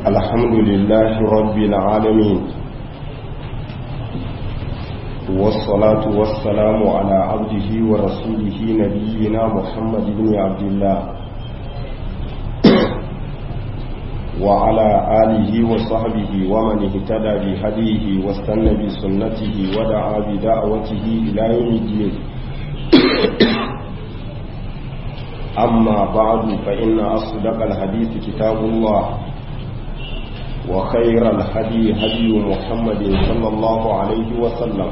الحمد لله رب العالمين والصلاة والسلام على عبده ورسوله نبينا محمد بن عبد الله وعلى آله وصحبه ومن اهتدى بهديه واستنى بسنته ودعا بدعوته إلى يوم الدين أما بعد فإن أصدق الحديث كتاب الله وخير الهدي هدي محمد صلى الله عليه وسلم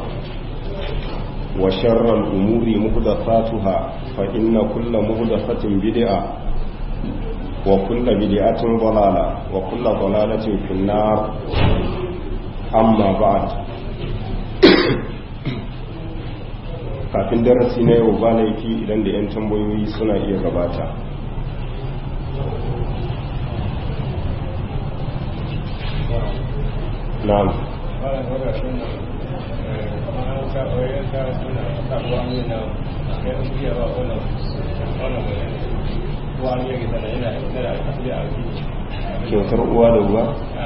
وشر الأمور مهدفاتها فإن كل مهدفة بدعة وكل بدعة ضلالة وكل ضلالة في النار أما بعد kafin darasi na yau ba laifi idan da 'yan tambayoyi suna iya gabata na'am kyautar uwa da uwa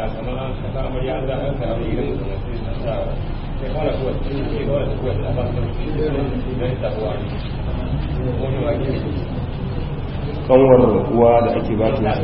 kanwar uwa da ake ba ta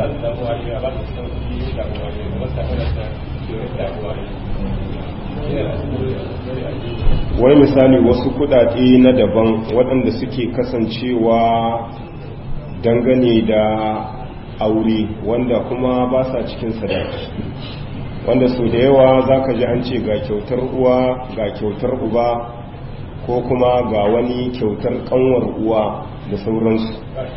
wai misali wasu kudade na daban waɗanda suke kasancewa dangane da aure wanda kuma ba sa cikin sadaki wanda sau da yawa za ka ji an ce ga kyautar uwa ga kyautar uba ko kuma ga wani kyautar kanwar uwa da sauransu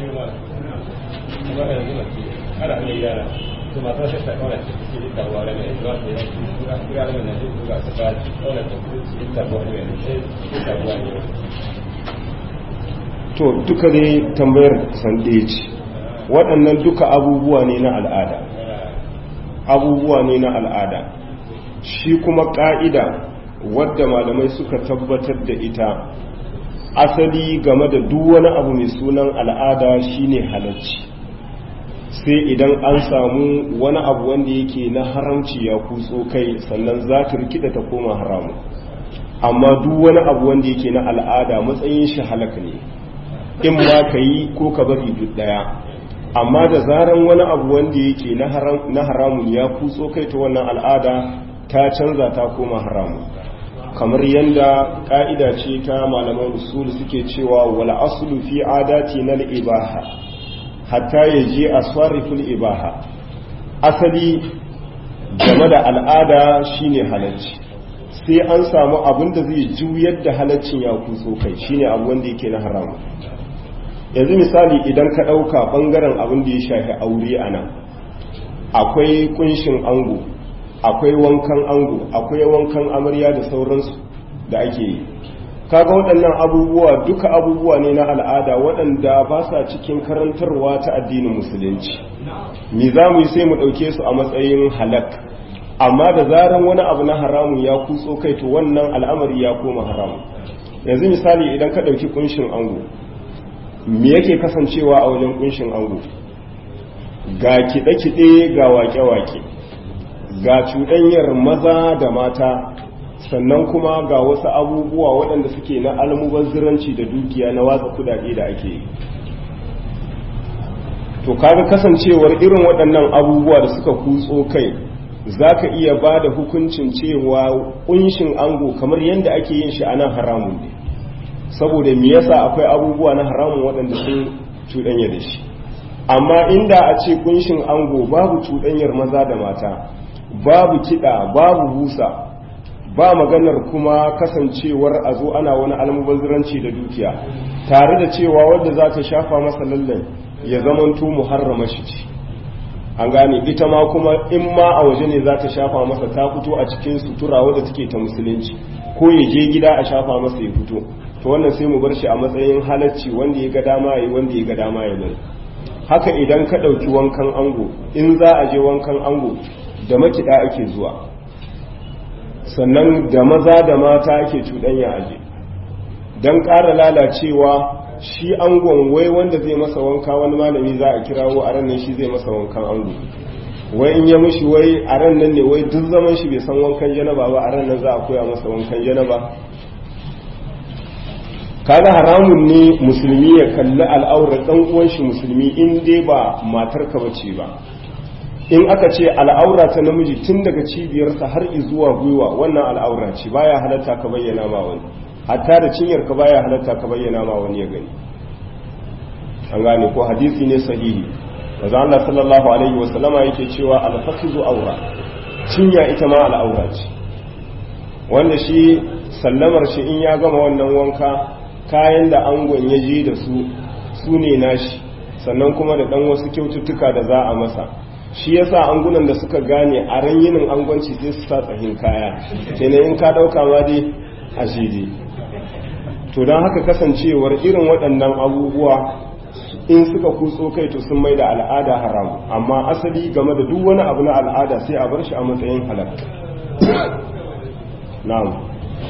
to duka dai tambayar san ɗaya ce waɗannan duka abubuwa ne na al'ada abubuwa ne na al'ada shi kuma ƙa'ida wadda malamai suka tabbatar da ita asali game da duk wani abu mai sunan al'ada shine halarci sai idan an samu wani abu wanda yake na haramci ya kutso kai sannan za ta rikida ta koma haramu amma duk wani abu wanda yake na al'ada matsayin shi halaka ne in ma ka yi ko ka bari duk daya amma da zaran wani abu wanda yake na haramun ya kutso kai ta wannan al'ada ta canza ta koma haramun kamar yadda ka'ida ce ta malaman usul suke cewa wala aslu fi adati na ibaha hatta ya je a sarrifin ibaha asali game da al'ada shine halacci sai an samu abin da zai juyar da halaccin ya kutso kai shine abu wanda yake na haramun yanzu misali idan ka ɗauka ɓangaren abin da ya shafi aure a nan akwai kunshin ango akwai wankan ango akwai wankan amarya da sauransu da ake yi kaga waɗannan abubuwa duka abubuwa ne na al'ada waɗanda ba sa cikin karantarwa ta addinin musulunci me za mu yi sai mu ɗauke su a matsayin halak amma da zaran wani abu na haramun ya kutso kai to wannan al'amari ya koma haramun yanzu misali idan ka ɗauki kunshin ango me yake kasancewa a wajen kunshin ango ga kiɗe-kiɗe ga wake-wake ga cuɗanyar maza da mata sannan kuma ga wasu abubuwa waɗanda suke na almubazziranci da dukiya na watsa kudade da ake yi to kaga kasancewar irin waɗannan abubuwa da suka kutso kai za ka iya ba da hukuncin cewa kunshin ango kamar yadda ake yin shi a nan haramun ne saboda me yasa akwai abubuwa na haramun waɗanda sun cuɗanya da shi amma inda a ce kunshin ango babu cuɗanyar maza da mata babu kiɗa babu busa ba maganar kuma kasancewar a zo ana wani almubazziranci da dukiya tare da cewa wadda za ta shafa masa lallan ya zamanto muharrama shi ce an gane ita ma kuma in ma a waje ne za ta shafa masa ta fito a cikin sutura wadda take ta musulunci ko ya je gida a shafa masa ya fito to wannan sai mu bar shi a matsayin halacci wanda ya ga dama yi wanda ya ga dama ya bari haka idan ka ɗauki wankan ango in za a je wankan ango da makiɗa ake zuwa sannan da maza da mata ake cuɗanya aje don ƙara lalacewa shi angon wai wanda zai masa wanka wani malami za a kirawo a ranar shi zai masa wankan ango wai in ya mushi wai a ran nan ne wai duk zaman shi bai san wankan janaba ba a ran nan za a koya masa wankan janaba kaga haramun ne musulmi ya kalli al'aurar dan uwan shi musulmi in dai ba matar ka bace ba in aka ce al'aura ta namiji tun daga cibiyarsa har zuwa gwiwa wannan al'aura ce baya halatta ka bayyana ma wani hatta da cinyar ka baya halatta ka bayyana ma wani ya gani an gane ko hadisi ne sahihi manzo Allah sallallahu alaihi wa sallama yake cewa al-fakhizu aura cinya ita ma al'aura ce wanda shi sallamar shi in ya gama wannan wanka kayan da angon ya je da su su ne nashi sannan kuma da dan wasu kyaututtuka da za a masa shi yasa angunan da suka gane a ran yinin angonci sai su sa tsahin kaya kenan in ka dauka ma dai a shidi to don haka kasancewar irin waɗannan abubuwa in suka kutso kai to sun mai da al'ada haramu amma asali game da duk wani abu na al'ada sai a bar shi a matsayin halal na'am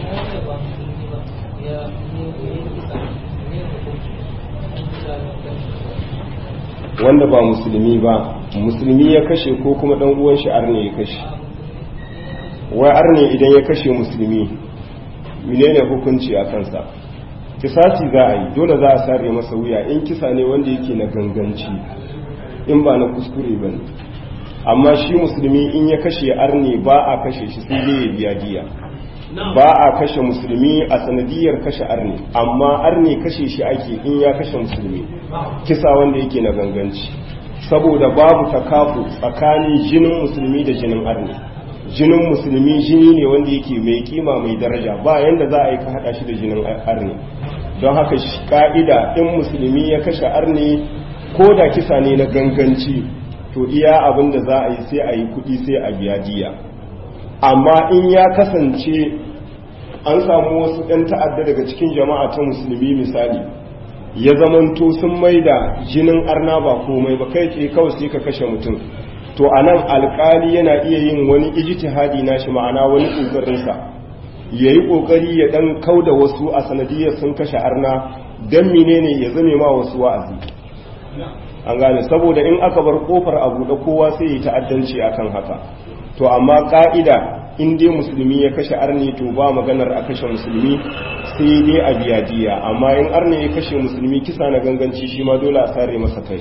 wanda ba musulmi ba musulmi ya kashe ko kuma dan uwan shi arne ya kashe wai arne idan ya kashe musulmi menene hukunci a kansa kisasi za a yi dole za a sare masa wuya in kisa ne wanda yake na ganganci in ba na kuskure ba ne amma shi musulmi in ya kashe arne ba a kashe shi sai dai ya biya diya ba a kashe musulmi a sanadiyar kashe arne amma arne kashe shi ake in ya kashe musulmi kisa wanda yake na ganganci saboda babu takafu tsakanin jinin musulmi da jinin arne jinin musulmi jini ne wanda yake mai kima mai daraja ba yanda za a yi ka hada shi da jinin arne don haka ka'ida in musulmi ya kashe arne ko da kisa ne na ganganci to iya abin da za a yi sai a yi kudi sai a biya diya amma in ya kasance an samu wasu ɗan ta'adda daga cikin jama'a ta musulmi misali ya zamanto sun mai da jinin arna ba komai ba kai tsaye kawai sai ka kashe mutum to a nan alkali yana iya yin wani ijtihadi na shi ma'ana wani ƙoƙarinsa ya yi ƙoƙari ya ɗan kau da wasu a sanadiyar sun kashe arna don menene ya zame ma wasu wa'azi an gane saboda in aka bar kofar a buɗe kowa sai yi ta'addanci akan haka to amma ka'ida in dai musulmi ya kashe arni to ba maganar a kashe musulmi sai dai a biya diya amma in arni ya kashe musulmi kisa na ganganci shi ma dole a sare masa kai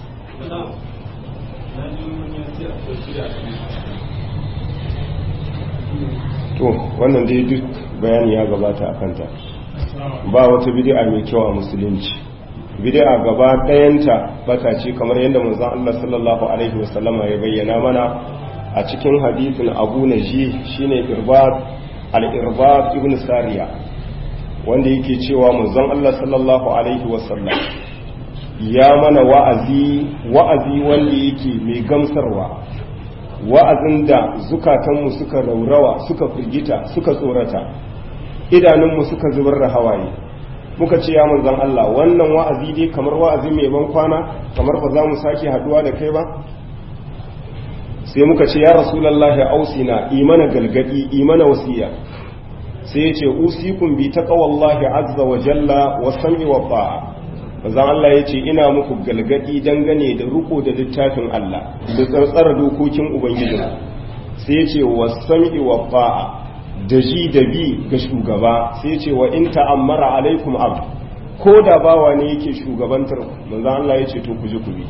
to wannan dai duk bayani ya gabata a kanta ba wata bid'a mai kyau a musulunci bid'a gaba ɗayanta bata ce kamar yadda manzon Allah sallallahu alaihi wasallama ya bayyana mana a cikin hadisin Abu Naji shine Irbad al-Irbad ibn Sariya wanda yake cewa manzon Allah sallallahu alaihi wasallam ya mana wa'azi wa'azi wanda yake mai gamsarwa wa'azin da zukatanmu suka raurawa suka firgita suka tsorata idanunmu suka zubar da hawaye muka ce ya manzan Allah wannan wa'azi dai kamar wa'azi mai ban kwana kamar ba za mu sake haduwa da kai ba sai muka ce ya rasulallahi ausina imana galgadi imana wasiya sai ya ce usikun bi taqwallahi azza wa jalla wa sam'i wa ta'a manzan Allah ya ce ina muku galgadi dangane da ruko da littafin Allah da tsartsara dokokin ubangiji sai ya ce wa sam'i wa ta'a da ji da bi ga shugaba sai ce wa in ta'ammara alaikum abd ko da bawa ne yake shugabantar manzo Allah ya ce to ku ji ku bi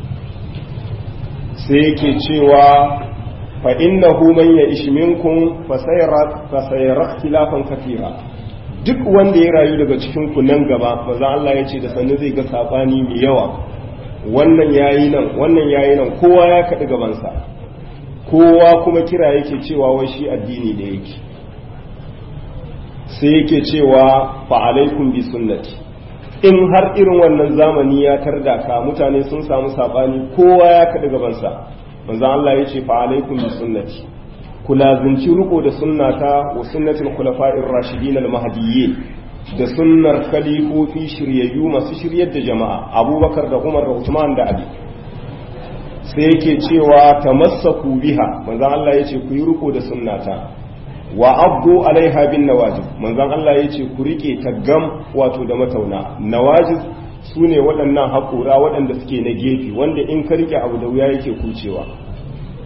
sai yake cewa fa innahu man ya'ish minkum fa sayara fa sayara ikhtilafan kathira duk wanda ya rayu daga cikin ku nan gaba manzo Allah ya ce da sanne zai ga sabani mai yawa wannan yayi nan wannan yayi nan kowa ya kaɗi gabansa kowa kuma kira yake cewa wai shi addini da yake sai yake cewa fa alaikum bi sunnati in har irin wannan zamani ya tarda ka mutane sun samu sabani kowa ya kaɗi gabansa manzo Allah ya ce fa alaikum bi sunnati ku lazimci riko da sunnata wa sunnatul khulafa'ir rashidin al mahdiyyin da sunnar khalifofi shiryayyu masu shiryar da jama'a abubakar da umar da usman da ali sai yake cewa tamassaku biha manzon Allah ya ce ku yi riko da sunnata wa abdu alaiha bin nawajib manzon Allah ya ce ku rike taggam wato da matauna nawajib su ne waɗannan haƙura waɗanda suke na gefe wanda in ka rike abu da wuya yake kucewa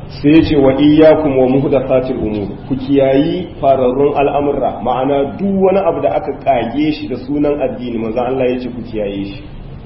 sai ya ce wa iyyakum wa muhdathatil umur ku kiyayi fararrun al'amurra ma'ana duk wani abu da aka kage shi da sunan addini manzo Allah ya ce ku kiyaye shi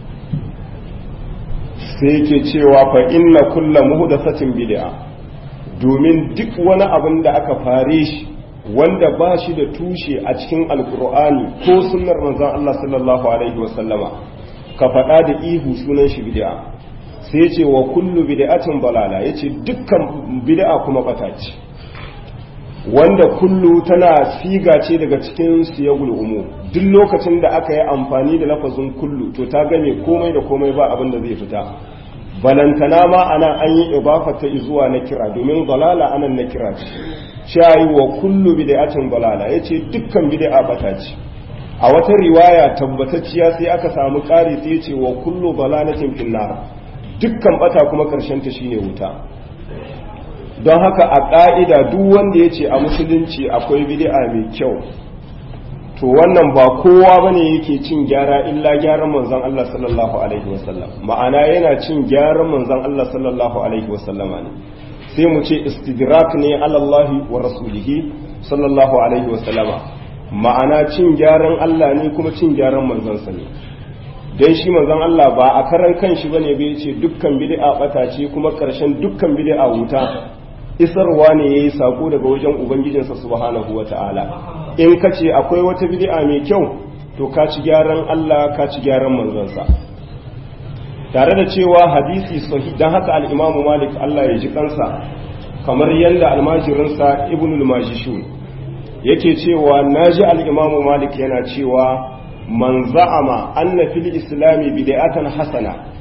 sai yake cewa fa inna kulla muhdathatin bid'a domin duk wani abin da aka fare shi wanda ba shi da tushe a cikin alkur'ani ko sunnar manzon Allah sallallahu alaihi wasallama ka faɗa da ihu sunan shi bid'a sai ce wa kullu bid'atin balala yace dukkan bid'a kuma bata ce wanda kullu tana siga ce daga cikin siyagul umu duk lokacin da aka yi amfani da lafazin kullu to ta game komai da komai ba abin da zai fita balantana ma ana an yi ibafata zuwa na kira domin balala anan na kira ce shayi wa kullu bid'atin balala yace dukkan bid'a bata ce a wata riwaya tabbatacciya sai aka samu ƙari sai yace wa kullu balalatin finnar dukkan bata kuma karshen ta shine wuta don haka a ƙa'ida duk wanda ya ce a musulunci akwai bid'a mai kyau to wannan ba kowa bane yake cin gyara illa gyaran manzon Allah sallallahu alaihi wasallam ma'ana yana cin gyaran manzon Allah sallallahu alaihi wasallama ne sai mu ce istidrak ne alallahi wa rasulihi sallallahu alaihi wasallama ma'ana cin gyaran Allah ne kuma cin gyaran manzansa ne dan shi manzon Allah ba a karan kanshi bane bai ce dukkan bid'a bata ce kuma karshen dukkan bid'a wuta isarwa ne yayi sako daga wajen ubangijinsa subhanahu wataala in ka ce akwai wata bid'a mai kyau to ka ci gyaran Allah ka ci gyaran manzansa tare da cewa hadisi sahih dan haka al-Imam Malik Allah ya ji kansa kamar yanda almajirinsa Ibn al-Majishun yake cewa naji al-Imam Malik yana cewa man za'ama anna fil islami bid'atan hasana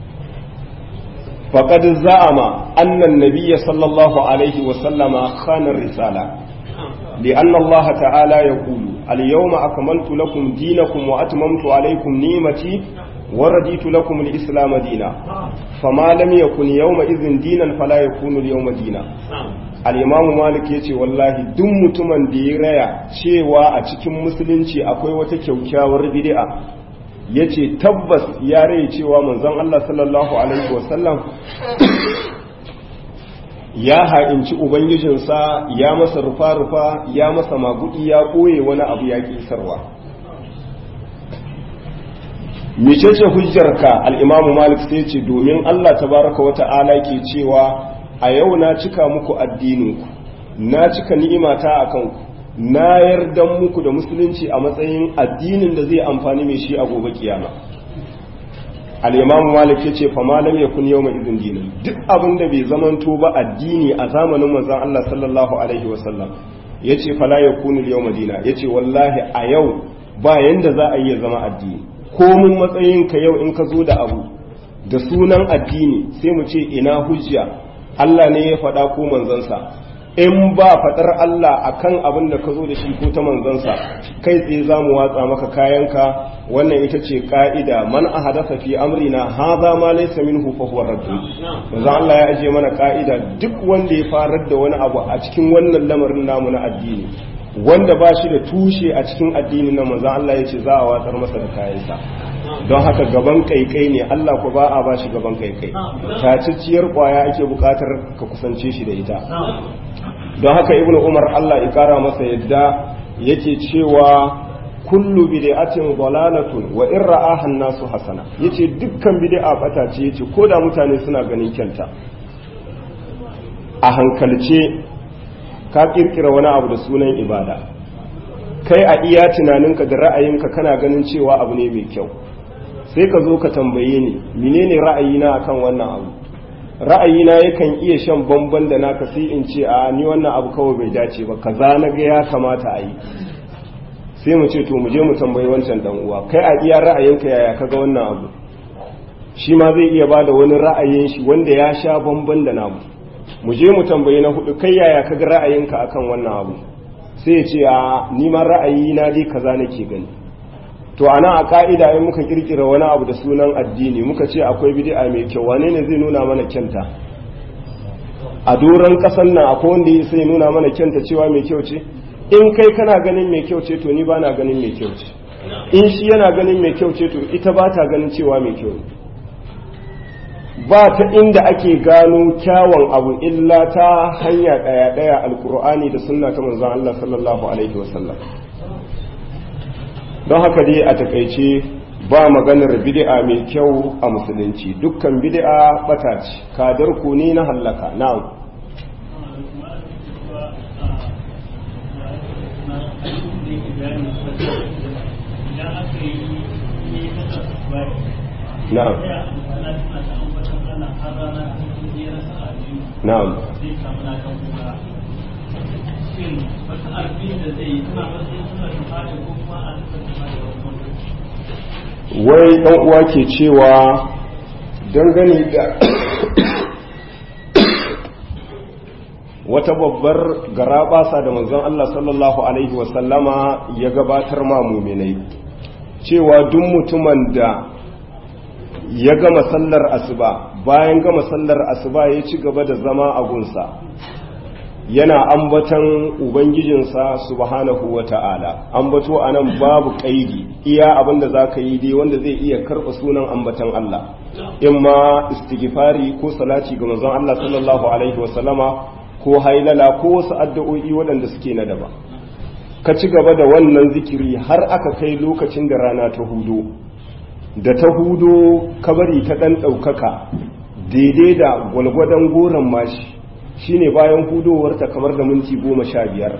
faqad za'ama anna an-nabiy sallallahu alaihi wa sallama khana ar-risala لأن الله تعالى يقول اليوم أكملت لكم دينكم وأتممت عليكم نعمتي ورديت لكم الإسلام دينا فما لم يكن يومئذ دينا فلا يكون اليوم دينا al'imamu malik ya ce wallahi duk mutumin da ya raya cewa a cikin musulunci akwai wata kyaukyawar bid'a ya ce tabbas ya raya cewa manzon Allah sallallahu alaihi wasallam ya ha'inci ubangijinsa ya masa rufa-rufa ya masa magudi ya ɓoye wani abu ya kisarwa mecece hujjarka al'imamu malik sai ce domin Allah tabaraka wa ta'ala ke cewa a yau na cika muku addininku na cika ni'imata a kanku na yarda muku da musulunci a matsayin addinin da zai amfani mai shi a gobe kiyama al'imamu malik ya ce fama lam yakun yau mai izin dinin duk abin da bai zamanto ba addini a zamanin manzon Allah sallallahu alaihi wasallam ya ce fala ya kunu yau madina ya ce wallahi a yau ba yanda za a iya zama addini komin matsayinka yau in ka zo da abu da sunan addini sai mu ce ina hujja Allah ne ya faɗa ko manzansa in ba faɗar Allah akan abin da ka zo da shi ko ta manzansa kai tsaye za mu watsa maka kayanka wannan ita ce ka'ida man a hadasa fi amrina haza ma laysa minhu fa huwa raddu manzo Allah ya aje mana ka'ida duk wanda ya farar da wani abu a cikin wannan lamarin namu na addini wanda ba shi da tushe a cikin addini na manzo Allah ya ce za a watsar masa da kayansa don haka gaban kaikai ne Allah ku ba a ba shi gaban kaikai tacicciyar kwaya ake bukatar ka kusance shi da ita don haka ibnu umar Allah ya kara masa yadda yake cewa kullu bid'atin dalalatun wa in ra'aha an-nasu hasana yace dukkan bid'a bata ce yace koda mutane suna ganin kyanta a hankalce ka kirkira wani abu da sunan ibada kai a iya tunaninka da ra'ayinka kana ganin cewa abu ne mai kyau sai ka zo ka tambaye ni menene ra'ayina akan wannan abu ra'ayina yakan iya shan bamban da naka sai in ce a ni wannan abu kawai bai dace ba kaza na ga ya kamata a yi sai mu ce to mu je mu tambayi wancan dan uwa kai a iya ra'ayinka yaya kaga wannan abu shi ma zai iya bada wani ra'ayin shi wanda ya sha bamban da namu mu je mu tambayi na hudu kai yaya kaga ra'ayinka akan wannan abu sai ya ce a ni ma ra'ayina dai kaza nake gani to ana a ka'ida in muka kirkira wani abu da sunan addini muka ce akwai bid'a mai kyau wane ne zai nuna mana kyanta a doron kasan nan akwai wanda sai nuna mana kyanta cewa mai kyau ce in kai kana ganin mai kyau ce to ni ba na ganin mai kyau ce in shi yana ganin mai kyau ce to ita ba ta ganin cewa mai kyau ba ta inda ake gano kyawun abu illa ta hanya ɗaya-ɗaya alkur'ani da sunna ta manzon Allah sallallahu alaihi wasallam don haka dai a takaice ba maganar bid'a mai kyau a musulunci dukkan bid'a bata ce kadar ku ne na hallaka na'am na'am na'am wai ɗan uwa ke cewa dangane da wata babbar garaɓasa da manzon Allah sallallahu Alaihi wasallama ya gabatar ma muminai cewa duk mutumin da ya gama sallar asuba bayan gama sallar asuba ya ci gaba da zama a gunsa yana ambatan ubangijinsa subhanahu wa ta'ala ambato a nan babu ƙaidi iya abin da za ka yi dai wanda zai iya karɓa sunan ambatan Allah in ma istighfari ko salati ga manzon Allah sallallahu alaihi wasallama ko hailala ko wasu addu'o'i waɗanda suke na daba ka ci gaba da wannan zikiri har aka kai lokacin da rana ta hudu da ta hudo kabari ta ɗan ɗaukaka daidai da gwalgwadon goron mashi shine bayan hudowarta kamar da minti goma sha biyar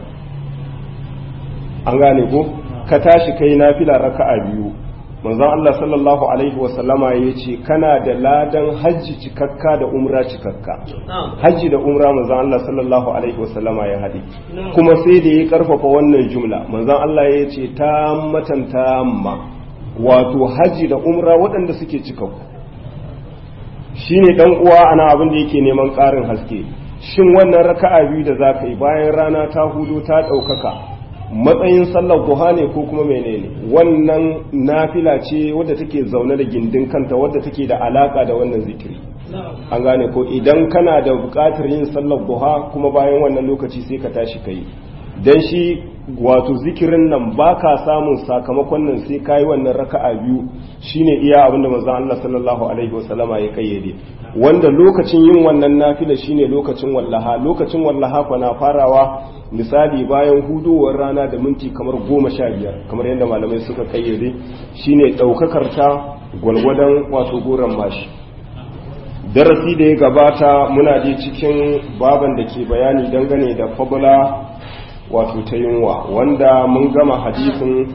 an gane ko ka tashi kai na fila raka'a biyu manzon Allah sallallahu alaihi wasallama ya ce kana da ladan hajji cikakka da umra cikakka hajji da umra manzon Allah sallallahu alaihi wasallama ya haɗe kuma sai da ya karfafa wannan jumla manzon Allah ya ce ta matan tamma wato hajji da umra waɗanda suke cikakku shine dan uwa ana abin da yake neman ƙarin haske shin wannan raka'a biyu da za ka yi bayan rana ta hudu ta ɗaukaka matsayin sallar duha ne ko kuma menene wannan nafila ce wadda take zaune da gindin kanta wadda take da alaka da wannan zikiri an gane ko idan kana da buƙatar yin sallar duha kuma bayan wannan lokaci sai ka tashi kai dan shi wato zikirin nan ba ka samun sakamakon nan sai ka yi wannan raka'a biyu shine iya abinda manzon Allah sallallahu alaihi wasallama ya kayyade wanda lokacin yin wannan nafila shine lokacin wallaha lokacin wallaha fa na farawa misali bayan hudowar rana da minti kamar goma sha biyar kamar yadda malamai suka kayyade shine ɗaukakar ta gwalgwadon wato goron mashi darasi da ya gabata muna je cikin baban da ke bayani dangane da fabula wato ta yunwa wanda mun gama hadisin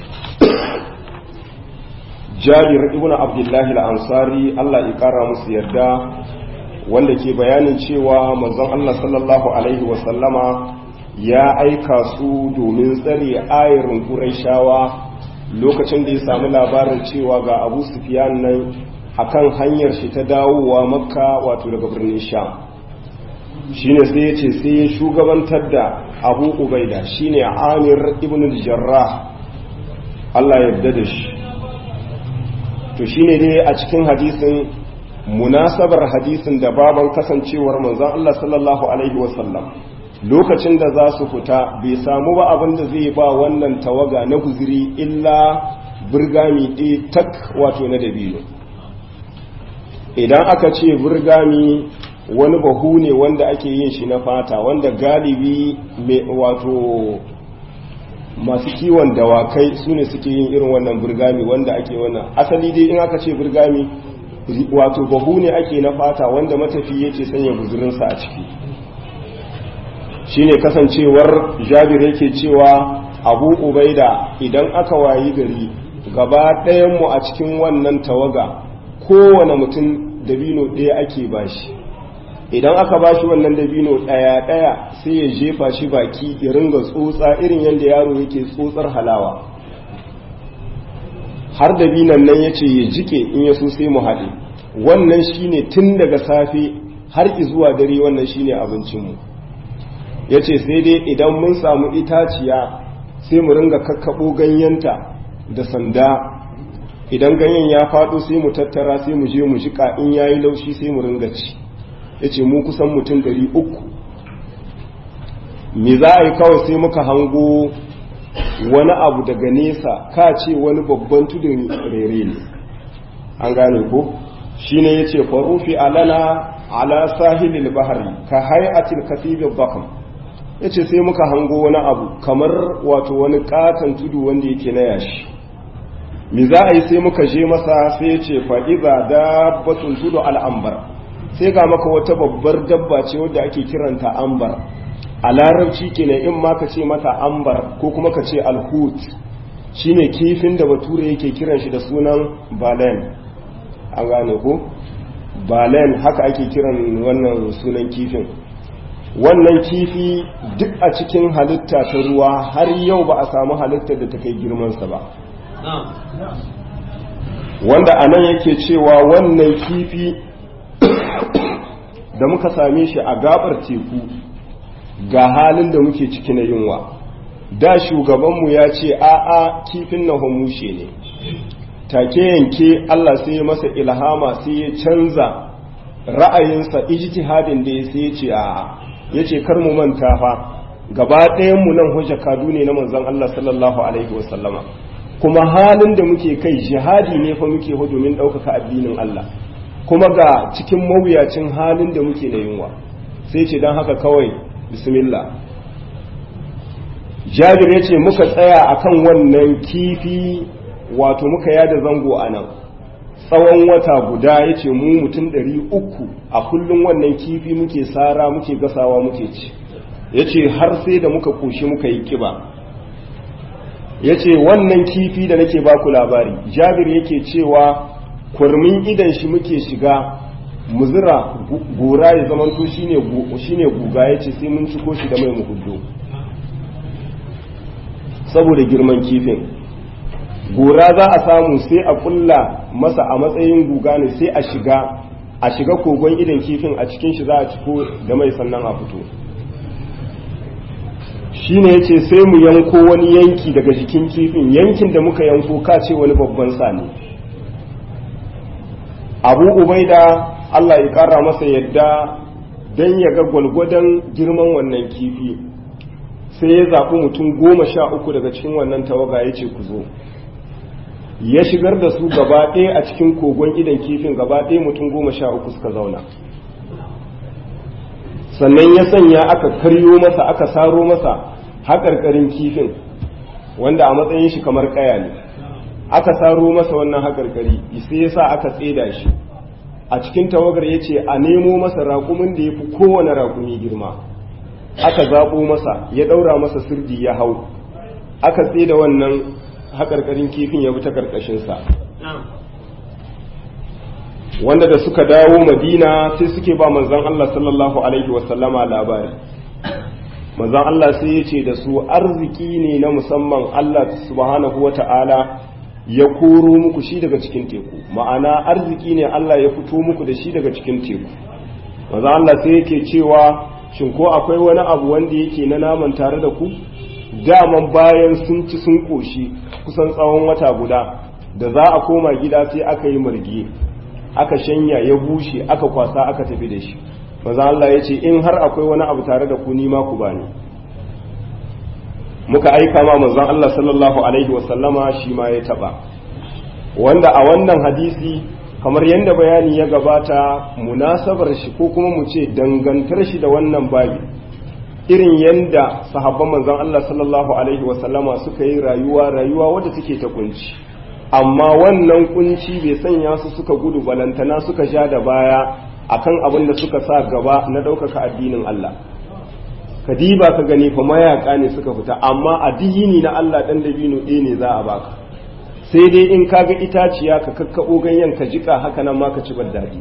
jabir ibn abdullahi al-ansari Allah ya kara musu yarda wanda ke bayanin cewa manzon Allah sallallahu alaihi wasallama ya aika su domin tsare ayarin Qurayshawa lokacin da ya samu labarin cewa ga Abu Sufyan nan akan hanyar shi ta dawowa Makka wato daga birnin Sham shine sai ya ce sai ya shugabantar da Abu Ubaida shine Amir ibn al-Jarrah Allah ya yarda da shi to shine dai a cikin hadisin munasabar hadisin da baban kasancewar manzon Allah sallallahu alaihi wasallam lokacin da za su fita bai samu ba abin da zai ba wannan tawaga na guziri illa burgami ɗaya tak wato na dabino idan aka ce burgami wani bahu ne wanda ake yin shi na fata wanda galibi wato masu kiwon dawakai su ne suke yin irin wannan burgami wanda ake wannan asali dai in aka ce burgami wato bahu ne ake na fata wanda matafi yake sanya guzurinsa a ciki shine kasancewar jabir yake cewa abu ubaida idan aka wayi gari gaba ɗayanmu a cikin wannan tawaga kowane mutum dabino ɗaya ake bashi idan aka bashi wannan dabino ɗaya-ɗaya sai ya jefa shi baki ya ringa tsotsa irin yadda yaro yake tsotsar halawa har dabinan nan ya ce ya jike in ya so sai mu haɗe wannan shine tun daga safe har zuwa dare wannan shine abincinmu ya ce sai dai idan mun samu itaciya sai mu ringa kakkaɓo ganyenta da sanda idan ganyen ya faɗo sai mu tattara sai mu je mu jika in yayi laushi sai mu ringa ci ya ce mu kusan mutum ɗari uku me za a yi kawai sai muka hango wani abu daga nesa ka ce wani babban tudun rere ne an gane ko shine yace farufi alana ala sahilil bahri ka hay'atil kasibil bakam yace sai muka hango wani abu kamar wato wani katon tudu wanda yake na yashi me za a yi sai muka je masa sai yace fa iza dabbatun tudu al'ambar sai ga maka wata babbar dabba ce wadda ake kiranta ambar a larabci kenan in ma ka ce mata ambar ko kuma ka ce alhut shine kifin da bature yake kiran shi da sunan balen an gane ko balen haka ake kiran wannan sunan kifin wannan kifi duk a cikin halitta ta ruwa har yau ba a samu halittar da ta kai girmansa ba wanda a nan yake cewa wannan kifi da muka same shi a gabar teku ga halin da muke ciki na yunwa da shugabanmu ya ce a'a kifin na homushe ne take yanke Allah sai ya masa ilhama sai ya canza ra'ayinsa ijtihadin da ya sai ya ce a'a ya ce kar mu manta fa gaba ɗayan mu nan hujja kadu ne na manzon Allah sallallahu alaihi wasallama kuma halin da muke kai jihadi ne fa muke hu domin ɗaukaka addinin Allah kuma ga cikin mawuyacin halin da muke na yunwa sai ce don haka kawai bismillah jabir ya ce muka tsaya akan wannan kifi wato muka yada zango a nan tsawon wata guda ya ce mu mutum ɗari uku a kullum wannan kifi muke sara muke gasawa muke ci ya ce har sai da muka koshi muka yi kiba ya ce wannan kifi da nake baku labari jabir yake cewa kurmin idan shi muke shiga muzira gora ya zamanto shine guga ya ce sai mun ciko shi da mai muhuddo saboda girman kifin gora za a samu sai a kulla masa a matsayin guga ne sai a shiga a shiga kogon idan kifin a cikin shi za a ciko da mai sannan a fito shine yace sai mu yanko wani yanki daga jikin kifin yankin da muka yanko ka ce wani babban sani abu ubaida Allah ya kara masa yadda don ya ga gwalgwadon girman wannan kifi sai ya zaɓi mutum goma sha uku daga cikin wannan tawaga ya ce ku zo ya shigar da su gaba ɗaya a cikin kogon idan kifin gaba ɗaya mutum goma sha uku suka zauna sannan ya sanya aka karyo masa aka saro masa haƙarƙarin kifin wanda a matsayin shi kamar ƙaya ne aka saro masa wannan haƙarƙari sai ya sa aka tseda shi a cikin tawagar ya ce a nemo masa raƙumin da ya fi kowane raƙumi girma aka zaɓo masa ya ɗaura masa sirdi ya hau aka tseda wannan haƙarƙarin kifin ya bi ta ƙarƙashinsa wanda da suka dawo madina sai suke ba manzan Allah sallallahu alaihi wasallama labari manzan Allah sai ya ce da su arziki ne na musamman Allah subhanahu wa ta'ala ya koro muku shi daga cikin teku ma'ana arziki ne Allah ya fito muku da shi daga cikin teku manzan Allah sai yake cewa shin ko akwai wani abu wanda yake na naman tare da ku daman bayan sun ci sun koshi kusan tsawon wata guda da za a koma gida sai aka yi margi aka shanya ya bushe aka kwasa aka tafi da shi maza Allah ya ce in har akwai wani abu tare da ku nima ku bani muka aika ma manzon Allah sallallahu alaihi wasallama shi ma ya taba wanda a wannan hadisi kamar yadda bayani ya gabata munasabar shi ko kuma mu ce dangantar shi da wannan babi irin yadda sahabban manzon Allah sallallahu alaihi wasallama suka yi rayuwa rayuwa wadda take ta kunci amma wannan kunci bai sanya su suka gudu balantana suka sha da baya akan abin da suka sa gaba na ɗaukaka addinin Allah kadiba ka gani fa mayaka ne suka fita amma addini na Allah dan dabino ɗaya ne za a baka sai dai in kaga itaciya ka kakkaɓo ganyen ka jika haka nan ma ka ci daɗi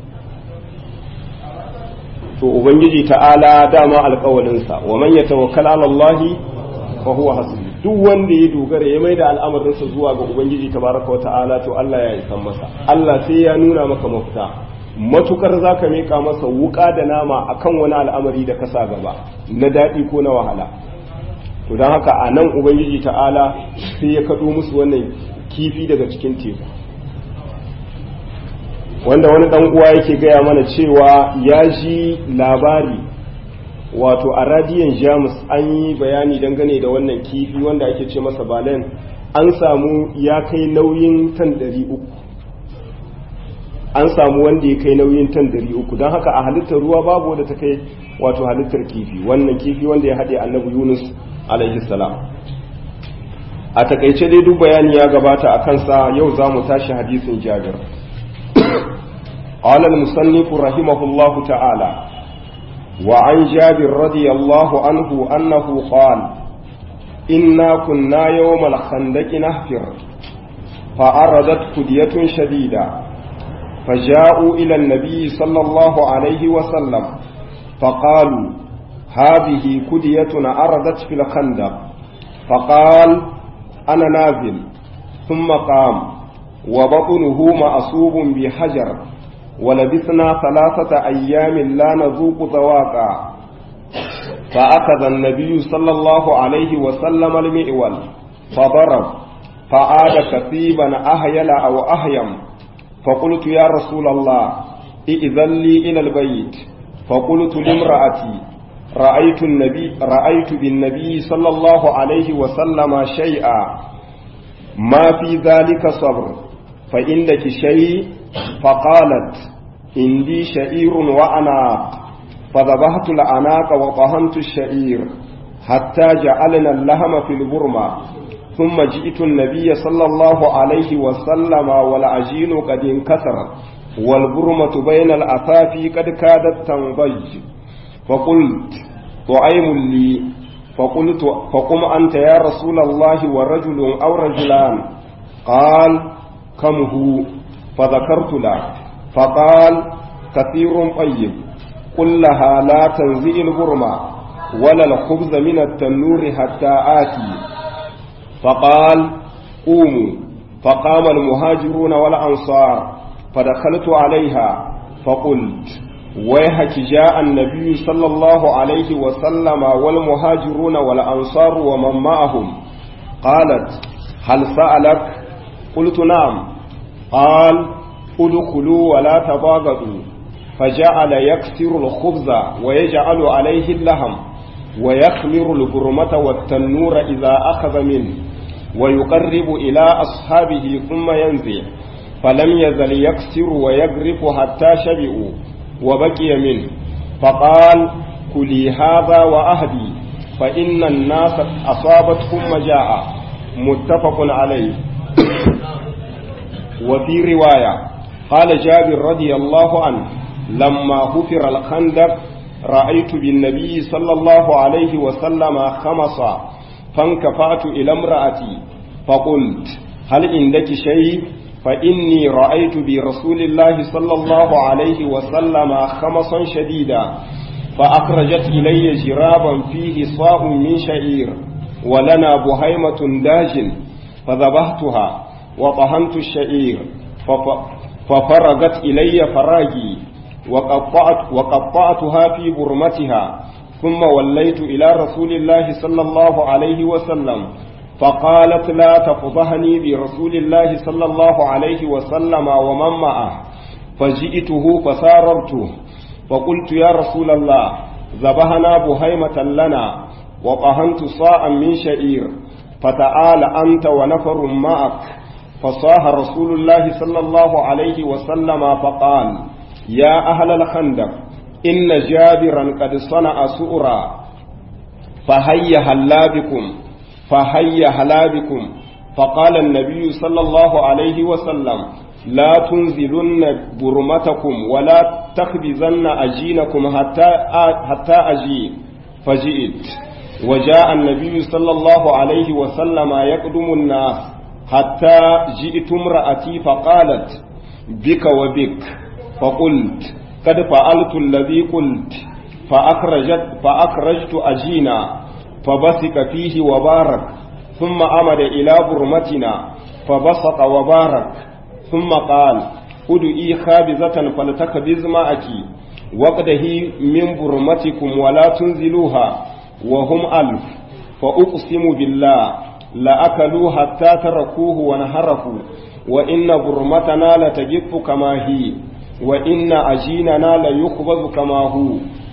to ubangiji ta'ala dama alƙawalinsa wa man yatawakkal ala Allah fa huwa hasbi duk wanda ya dogara ya maida al'amarinsa zuwa ga ubangiji tabaraka wa ta'ala to Allah ya isan masa Allah sai ya nuna maka mafita matukar zaka mika masa wuka da nama akan wani al'amari da ka sa gaba na daɗi ko na wahala to don haka a nan ubangiji ta'ala sai ya kaɗo musu wannan kifi daga cikin teku wanda wani ɗan uwa yake gaya mana cewa ya ji labari wato a radiyon jamus an yi bayani dangane da wannan kifi wanda ake ce masa balen an samu ya kai nauyin tan ɗari uku an samu wanda ya kai nauyin tan dari uku don haka a halittar ruwa babu wanda ta kai wato halittar kifi wannan kifi wanda ya haɗe annabi yunus alaihi salam a takaice dai duk bayani ya gabata a kansa yau za mu tashi hadisin jabir قال المصنف رحمه الله تعالى وعن جابر رضي الله عنه أنه قال إنا كنا يوم الخندق نهفر فأردت كدية شديدة فجاءوا إلى النبي صلى الله عليه وسلم فقالوا هذه كدية أردت في الخندق فقال أنا نازل ثم قام وبطنه مأصوب بحجر ولبثنا ثلاثة أيام لا نذوق ذواقا فأخذ النبي صلى الله عليه وسلم المئول فضرب فعاد كثيبا أهيل أو أهيم فقلت يا رسول الله ائذن لي إلى البيت فقلت لامرأتي رأيت النبي رأيت بالنبي صلى الله عليه وسلم شيئا ما في ذلك صبر فإنك شيء فقالت عندي شعير وأناق فذبحت الأناق وطهنت الشعير حتى جعلنا اللهم في البرمة ثم جئت النبي صلى الله عليه وسلم والعجين قد انكسر والبرمة بين الأثافي قد كادت تنضج فقلت طعيم لي فقلت فقم أنت يا رسول الله ورجل أو رجلان قال كم هو فذكرت له فقال كثير طيب قل لها لا تنزئ البرمة ولا الخبز من التنور حتى آتي فقال قوموا فقام المهاجرون والأنصار فدخلت عليها فقلت ويحك جاء النبي صلى الله عليه وسلم والمهاجرون والأنصار ومن معهم قالت هل سألك قلت نعم قال ادخلوا ولا تباغضوا فجعل يكسر الخبز ويجعل عليه اللحم ويخمر البرمة والتنور إذا أخذ منه ويقرب إلى أصحابه ثم ينزع فلم يزل يكسر ويغرف حتى شبعوا وبقي منه فقال كلي هذا وأهدي فإن الناس أصابتهم مجاعة متفق عليه وفي رواية قال جابر رضي الله عنه لما حفر الخندق رأيت بالنبي صلى الله عليه وسلم خمصا فانكفأت إلى امرأتي فقلت هل عندك شيء فإني رأيت برسول الله صلى الله عليه وسلم خمصا شديدا فأخرجت إلي جرابا فيه صاع من شعير ولنا بهيمة داج فذبحتها وطهنت الشعير ففرغت إلي فراجي وقطعت وقطعتها في برمتها ثم وليت إلى رسول الله صلى الله عليه وسلم فقالت لا تفضحني برسول الله صلى الله عليه وسلم ومن معه فجئته فساررته فقلت يا رسول الله ذبحنا بهيمة لنا وطهنت صاعا من شعير فتعال أنت ونفر معك فصاح رسول الله صلى الله عليه وسلم فقال يا أهل الخندق إن جابرا قد صنع سؤرا فهيا هلا بكم فهيا هلا بكم فقال النبي صلى الله عليه وسلم لا تنزلن برمتكم ولا تخبزن أجينكم حتى حتى أجي فجئت وجاء النبي صلى الله عليه وسلم يقدم الناس حتى جئت امرأتي فقالت بك وبك فقلت قد فعلت الذي قلت فأخرجت فأخرجت أجينا فبسك فيه وبارك ثم أمد إلى برمتنا فبسط وبارك ثم قال ادعي خابزة فلتخبز معك وقده من برمتكم ولا تنزلوها وهم ألف فأقسم بالله لأكلوا حتى تركوه ونهرفوا وإن برمتنا لتجف كما هي وإن أجيننا ليخبز كما هو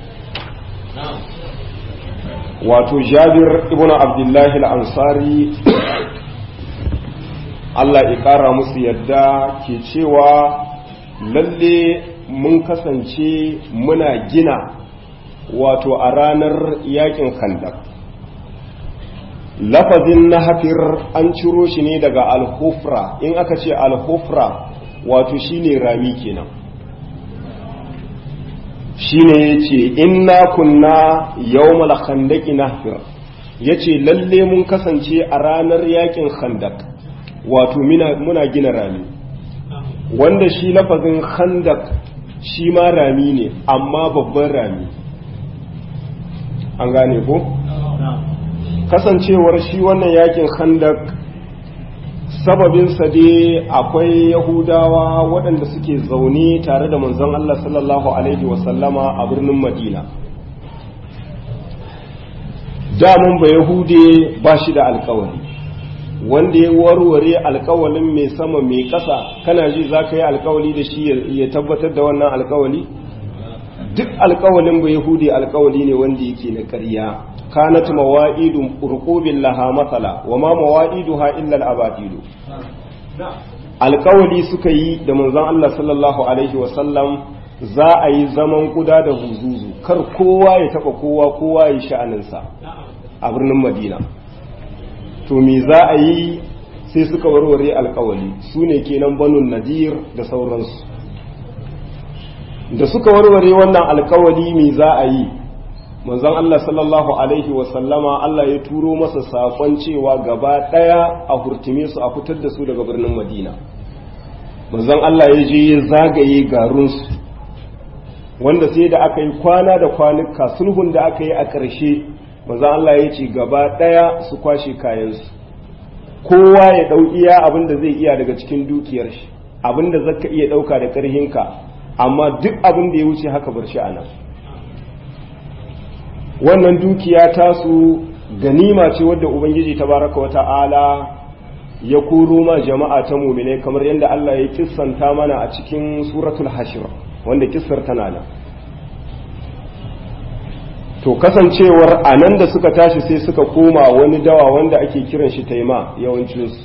wato jabir ibn abdullahi al-ansari Allah ya ƙara musu yadda ke cewa lalle mun kasance muna gina wato a ranar yakin khandak lafazin na hafir an ciro shi ne daga alhufra in aka ce alhufra wato shine rami kenan shine yace inna kunna yawmal khandaqi nahfir yace lalle mun kasance a ranar yakin khandak wato muna gina rami wanda shi lafazin khandak shi ma rami ne amma babban rami an gane ko kasancewar shi wannan yakin khandak sababinsa dai akwai yahudawa waɗanda suke zaune tare da manzon Allah sallallahu alaihi wasallama a birnin madina damun ba yahude ba shi da alkawari wanda ya warware alkawalin mai sama mai ƙasa kana ji za ka yi alkawali da shi ya tabbatar da wannan alkawali duk alkawalin ba yahudi alkawali ne wanda yake na ƙarya kanat mawa'idun urqubin laha masala wa ma mawa'iduha illa al-abadilu alkawali suka yi da manzon Allah sallallahu alaihi wa sallam za a yi zaman kuda da huzuzu kar kowa ya taba kowa kowa ya sha'aninsa a birnin Madina to me za a yi sai suka warware alkawali su ne kenan banun nadir da sauransu da suka warware wannan alkawali me za a yi manzon Allah sallallahu alaihi wasallama Allah ya turo masa sakon cewa gaba daya a hurtume su a fitar da su daga birnin Madina manzon Allah ya je ya zagaye garunsu wanda sai da aka yi kwana da kwanuka sulhun da aka yi a ƙarshe manzon Allah ya ce gaba daya su kwashe kayansu kowa ya dau iya abin da zai iya daga cikin dukiyar shi abin da zaka iya dauka da ƙarhinka amma duk abin da ya wuce haka bar shi a nan wannan dukiya tasu ganima ce wadda ubangiji tabaraka wa ta'ala ya koro ma jama'a ta mumine kamar yadda Allah ya kissanta mana a cikin suratul hashir wanda kissar tana nan to kasancewar a nan da suka tashi sai suka koma wani dawa wanda ake kiran shi taima yawancinsu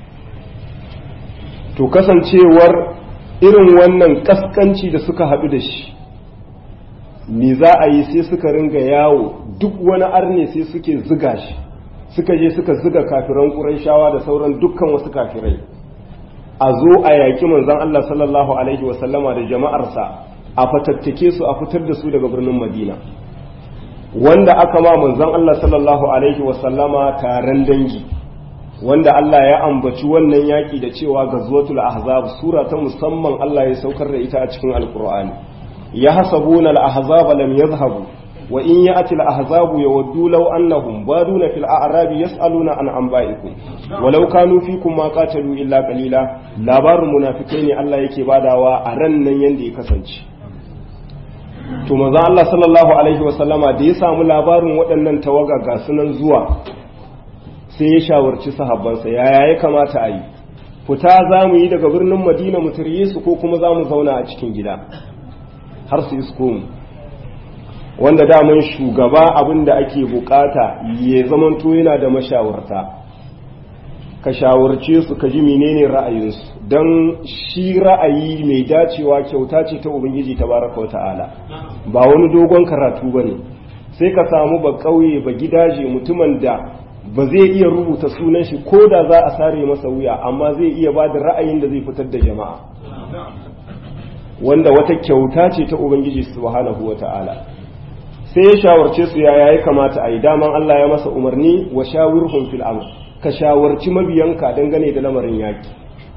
to kasancewar irin wannan kaskanci da suka haɗu da shi me za a yi sai suka ringa yawo duk wani arne sai suke ziga shi suka je suka ziga kafiran ƙurayshawa da sauran dukkan wasu kafirai a zo a yaƙi manzon Allah sallallahu alaihi wasallama da jama'arsa a fatattake su a fitar da su daga birnin Madina wanda aka ma manzon Allah sallallahu alaihi wasallama taron dangi wanda Allah ya ambaci wannan yaƙi da cewa gazwatul ahzab sura ta musamman Allah ya saukar da ita a cikin alqur'ani يحسبون الأحزاب لم يذهبوا وإن يأتي الأحزاب يودوا لو أنهم بادون في الأعراب يسألون عن أنبائكم ولو كانوا فيكم ما قاتلوا إلا قليلا labarin munafikai ne Allah yake badawa a ran nan yanda ya kasance to manzo Allah sallallahu alaihi wasallama da ya samu labarin waɗannan tawaga ga sunan zuwa sai ya shawarci sahabbansa yaya ya kamata a yi fita za mu yi daga birnin Madina mu tarye su ko kuma za mu zauna a cikin gida har su isko mu wanda daman shugaba abin da ake bukata ya zamanto yana da mashawarta ka shawarce su ka ji menene ra'ayinsu don shi ra'ayi mai dacewa kyauta ce ta ubangiji ta baraka wa ta'ala ba wani dogon karatu ba ne sai ka samu ba ƙauye ba gidaje mutumin da ba zai iya rubuta sunan shi ko da za a sare masa wuya amma zai iya ba da ra'ayin da zai fitar da jama'a wanda wata kyauta ce ta ubangiji subhanahu wata'ala sai ya shawarce su yaya ya kamata a yi daman Allah ya masa umarni wa shawirhum fil amr ka shawarci mabiyanka dangane da lamarin yaki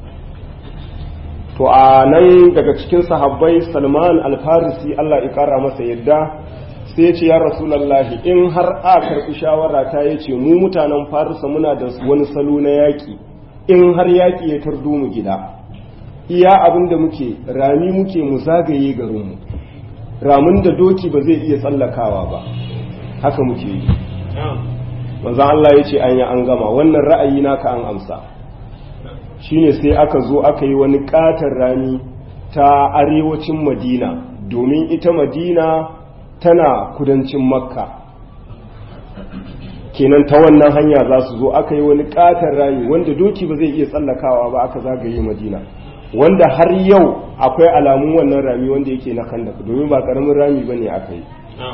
to a nan daga cikin sahabbai Salman al-Farisi Allah ya kara masa yadda sai ya ce ya rasulullahi in har a karɓi shawara ta yace mu mutanen Farisa muna da wani salo na yaki in har yaki ya tardo mu gida iya abin da muke rami muke mu zagaye garinmu ramin da doki ba zai iya tsallakawa ba haka muke yi manzo Allah ya ce an yi an gama wannan ra'ayi naka an amsa shine sai aka zo aka yi wani katon rami ta arewacin madina domin ita madina tana kudancin makka kenan ta wannan hanya za su zo aka yi wani katon rami wanda doki ba zai iya tsallakawa ba aka zagaye madina wanda har yau akwai alamun wannan rami wanda yake na khandak domin ba karamin rami bane aka yi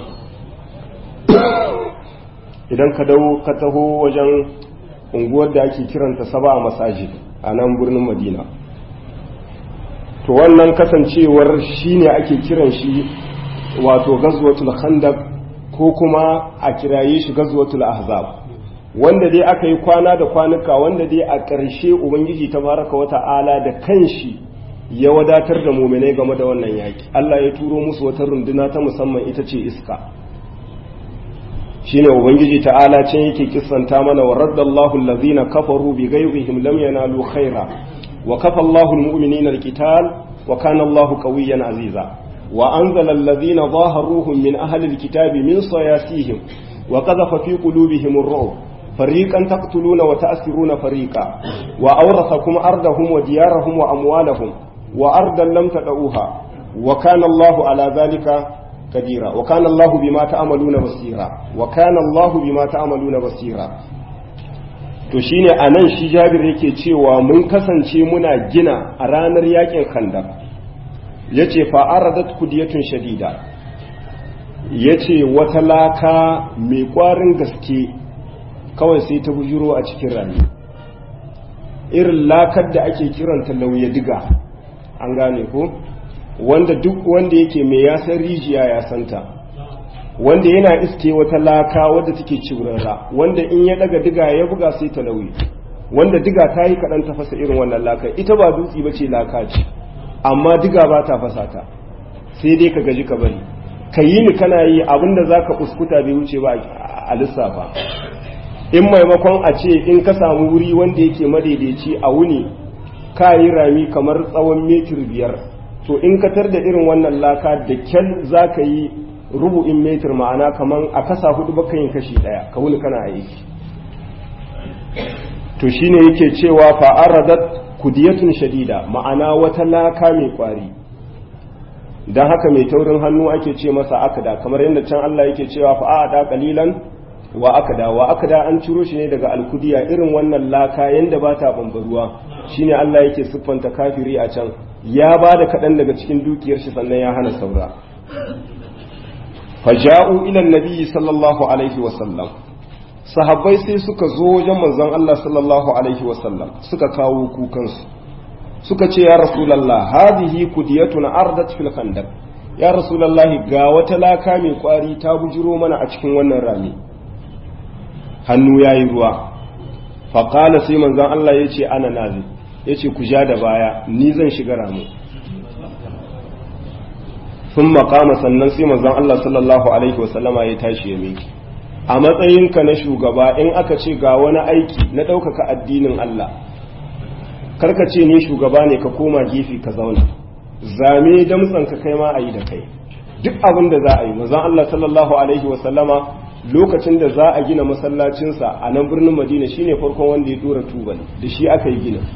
idan ka dawo ka taho wajen unguwar da ake kiranta saba a masajid a nan birnin madina to wannan kasancewar shine ake kiran shi wato gazwatul khandaq ko kuma a kiraye shi gazwatul ahzab wanda dai aka yi kwana da kwanuka wanda dai a ƙarshe ubangiji tabaraka wa ta'ala da kanshi ya wadatar da muminai game da wannan yaki Allah ya turo musu wata runduna ta musamman ita ce iska shine ubangiji ta'ala can yake kissanta mana wa raddallahu allazina kafaru bi ghayrihim lam yanalu khaira wa kafa Allahu almu'minina alqital wa kana Allahu qawiyyan aziza wa anzala allazina zaharuhum min ahli alkitabi min sayasihim wa qadhafa fi qulubihim ar-ru'b fariqan taqtuluna wa ta'siruna fariqa wa awrathakum ardahum wa diyarahum wa amwalahum wa ardan lam tad'uha wa kana Allahu ala dhalika kadira wa kana Allahu bima ta'maluna basira wa kana Allahu bima ta'maluna basira to shine anan shi Jabir yake cewa mun kasance muna gina a ranar yakin Khandaq yace fa aradat kudiyatun shadida yace wata laka mai kwarin gaske kawai sai ta bujuro a cikin rami irin lakar da ake kiranta lauya diga an gane ko wanda duk wanda yake mai ya san rijiya ya santa wanda yana iske wata laka wadda take cibrara wanda in ya daga diga ya buga sai ta lauyi wanda diga ta yi kaɗan ta fasa irin wannan laka ita ba dutse ba ce laka ce amma diga ba ta fasa ta sai dai ka gaji ka bari ka yi ni kana yi abinda za ka kuskuta bai wuce ba a lissafa in maimakon a ce in ka samu wuri wanda yake madaidaici a wuni ka yi rami kamar tsawon metir biyar to in ka tar da irin wannan laka da kyal za ka yi rubu'in metir ma'ana kamar a kasa hudu baka yin kashi daya ka wuni kana aiki to shine yake cewa fa'aradat kudiyatun shadida ma'ana wata laka mai kwari don haka mai taurin hannu ake ce masa akada kamar yadda can Allah yake cewa fa'ada qalilan wa akada wa akada an ciro shi ne daga alkudiya irin wannan laka yanda ba ta bambaruwa shine Allah yake siffanta kafiri a can ya ba da kaɗan daga cikin dukiyar shi sannan ya hana saura faja'u ila nabiyyi sallallahu alaihi wa sallam sahabbai sai suka zo wajen manzon Allah sallallahu alaihi wa sallam suka kawo kukansu suka ce ya rasulullah hadhihi kudiyatun ardat fil khandaq ya rasulullah ga wata laka mai kwari ta bujiro mana a cikin wannan rami hannu yayi ruwa faqala sai manzon Allah yace ana nazi yace ku ja da baya ni zan shiga ramu sun makama sannan sai manzon Allah sallallahu alaihi wasallama ya tashi ya miki a matsayinka na shugaba in aka ce ga wani aiki na ɗaukaka addinin Allah karka ce ni shugaba ne ka koma gefe ka zauna zame damtsan ka kai ma a yi da kai duk abin da za a yi manzon Allah sallallahu alaihi wasallama lokacin da za a gina masallacinsa a nan birnin Madina shine farkon wanda ya dora tubal da shi aka yi gina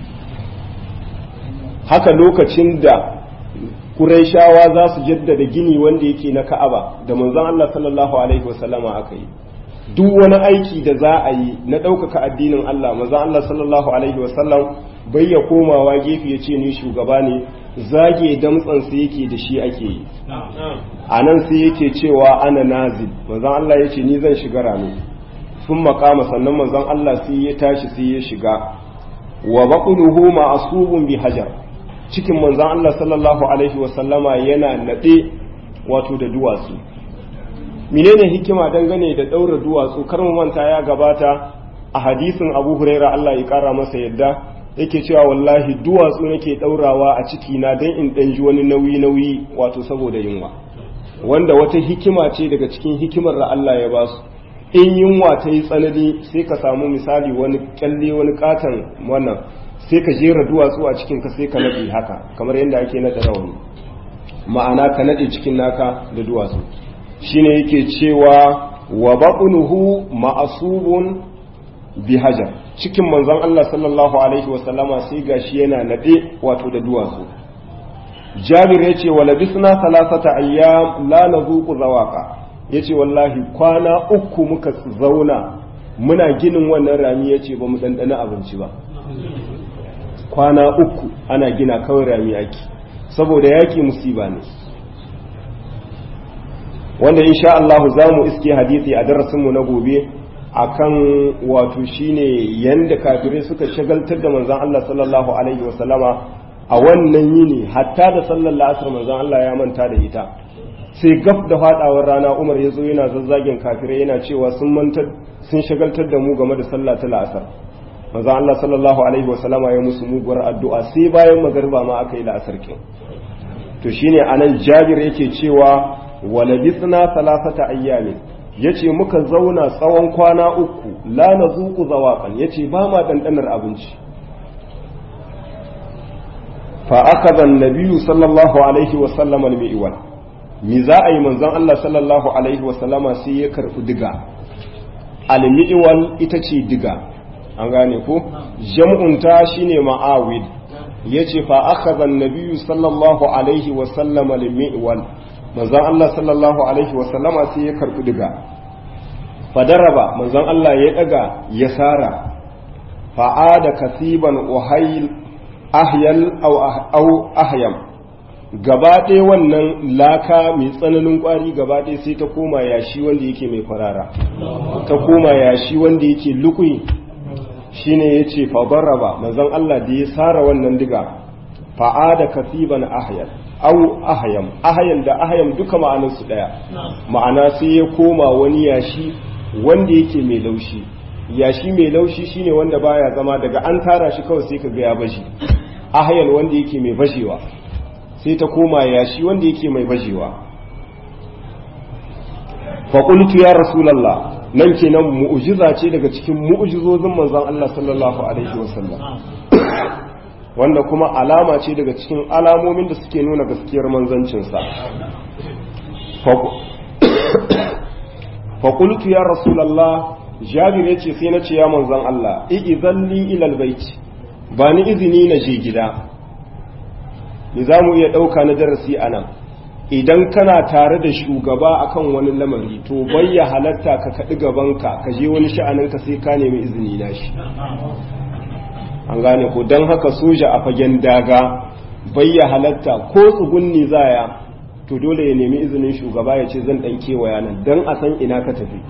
haka lokacin da Qurayshawa za su jaddada gini wanda yake na Ka'aba da manzon Allah sallallahu alaihi wasallama aka yi duk wani aiki da za a yi na ɗaukaka addinin Allah manzon Allah sallallahu alaihi wasallam bai ya komawa gefe ya ce ni shugaba ne zage damtsansa yake da shi ake yi a nan sai yake cewa ana nazil manzon Allah ya ce ni zan shiga rami sun makama sannan manzon Allah sai ya tashi sai ya shiga wa baquluhu ma'asubun bi hajar cikin manzon Allah sallallahu alaihi wasallama yana nade wato da duwatsu menene hikima dangane da daura duwatsu kar mu manta ya gabata a hadisin Abu Huraira Allah ya kara masa yadda yake cewa wallahi duwatsu nake daurawa a ciki na dan in dan ji wani nauyi nauyi wato saboda yunwa wanda wata hikima ce daga cikin hikimar da Allah ya ba su in yunwa ta yi tsanani sai ka samu misali wani kyalle wani katon wannan sai ka jera duwatsu a cikin ka sai ka nade haka kamar yadda ake nada rawani ma'ana ka nade cikin naka da duwatsu shine yake cewa wa baqunuhu ma'asubun bi hajar cikin manzon Allah sallallahu alaihi wasallama sai gashi yana nade wato da duwatsu Jabir yace wa labisna salasata ayyam la nazuqu zawaqa yace wallahi kwana uku muka zauna muna ginin wannan rami yace ba mu dandana abinci ba kwana uku ana gina kawai rami yaki saboda yaki musiba ne wanda insha Allah za mu iske hadisi a darasinmu na gobe akan wato shine yanda kafirai suka shagaltar da manzon Allah sallallahu alaihi wasallama a wannan yini hatta da sallar la'asar manzon Allah ya manta da ita sai gaf da fadawar rana Umar ya zo yana zazzagin kafirai yana cewa sun mantar sun shagaltar da mu game da sallah ta la'asar manzon Allah sallallahu alaihi wasallama ya musu muguwar addu'a sai bayan magariba ma aka yi la'asar kin to shine anan Jabir yake cewa walabisna salasata ayyamin yace muka zauna tsawon kwana uku la nazuqu zawaqan yace ba ma dandanar abinci fa akaba an-nabiyyu sallallahu alaihi wa sallam al-mi'wal mi za a yi manzon Allah sallallahu alaihi wa sallama sai ya karbi diga al-mi'wal ita ce diga an gane ko jam'un ta shine ma'awid yace fa akaba an-nabiyyu sallallahu alaihi wa sallam al-mi'wal manzon Allah sallallahu alaihi wasallama sai ya karbi diga fadaraba manzon Allah ya daga ya sara fa'ada kasiban uhayl ahyal aw ahyam gaba ɗaya wannan laka mai tsananin ƙwari gaba ɗaya sai ta koma yashi wanda yake mai farara ta koma yashi wanda yake lukui shine yace fadaraba manzon Allah da ya sara wannan diga fa'ada kasiban ahyal au ahayam ahayam da ahayam duka ma'anarsu ɗaya ma'ana sai ya koma wani yashi wanda yake mai laushi yashi mai laushi shine wanda baya zama daga an tara shi kawai sai ka ga ya bashi ahayal wanda yake mai bashewa sai ta koma yashi wanda yake mai bashewa fa qultu ya rasulullah nan kenan mu'jiza ce daga cikin mu'jizozin manzon Allah sallallahu alaihi wasallam wanda kuma alama ce daga cikin alamomin da suke nuna gaskiyar manzancinsa faƙultu ya rasulallah jabir ya ce sai na ce ya manzan Allah i'izalli ilal baiti ba ni izini na je gida ni za mu iya ɗauka na darasi a nan idan kana tare da shugaba akan wani lamari to bayya halatta ka kaɗi gabanka ka je wani sha'aninka sai ka nemi izini na shi an gane ko don haka soja a fagen daga bayya halatta ko tsugunni zaya to dole ya nemi izinin shugaba ya ce zan dan kewaya nan don a san ina ka tafi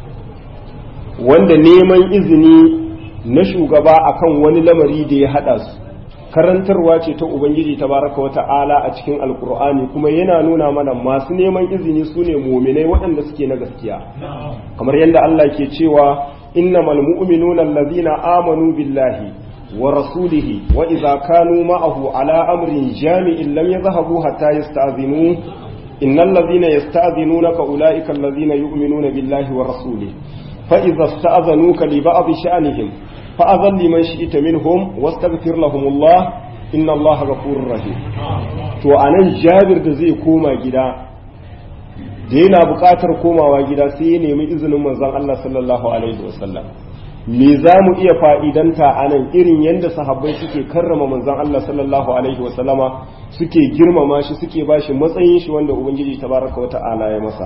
wanda neman izini na shugaba akan wani lamari da ya hada su karantarwa ce ta ubangiji tabaraka wa ta'ala a cikin alkur'ani kuma yana nuna mana masu neman izini su ne muminai waɗanda suke na gaskiya kamar yadda Allah ke cewa innamal mu'minuna allazina amanu billahi ورسوله وإذا كانوا معه على أمر جامع لم يذهبوا حتى يستأذنوه إن الذين يستأذنونك أولئك الذين يؤمنون بالله ورسوله فإذا استأذنوك لبعض شأنهم فأذن لمن شئت منهم واستغفر لهم الله إن الله غفور رحيم to anan jabir da zai koma gida da yana buƙatar komawa gida sai ya nemi izinin manzon Allah sallallahu alaihi wasallam me za mu iya fa'idanta a nan irin yadda sahabbai suke karrama manzan Allah sallallahu Alaihi wasallama suke girmama shi suke ba shi matsayin shi wanda Ubangiji tabaraka wa ta'ala ya masa.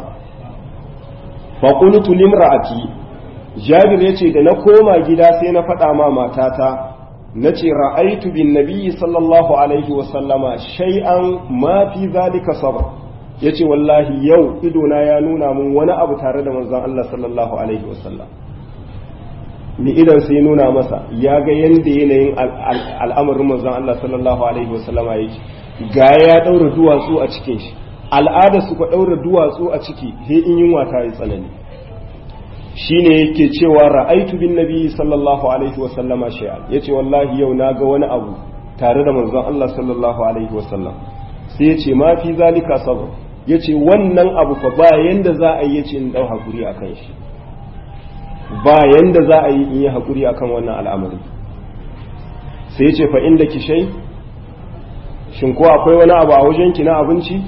faƙulutu limra'ati jabir ya ce da na koma gida sai na faɗa ma matata na ce ra'aitu bin nabiyyi sallallahu Alaihi wasallama shay'an ma fi zalika sabar ya ce wallahi yau idona ya nuna mun wani abu tare da manzan Allah sallallahu Alaihi wasallam ni idan sai nuna masa ya ga yadda yanayin al'amarin manzon Allah sallallahu alaihi wasallama yake ga ya daura duwatsu a cikin shi al'ada su ka daura duwatsu a ciki he in yunwa ta yi tsanani shine yake cewa ra'aitu bin nabi sallallahu alaihi wasallama shay'an yace wallahi yau na ga wani abu tare da manzon Allah sallallahu alaihi wasallam sai yace ma fi zalika sabr yace wannan abu fa ba yanda za a yi yace in dau hakuri akan shi ba yanda za a yi in yi haƙuri akan wannan al'amari sai ce fa inda ki shai shin ko akwai wani abu a wajenki na abinci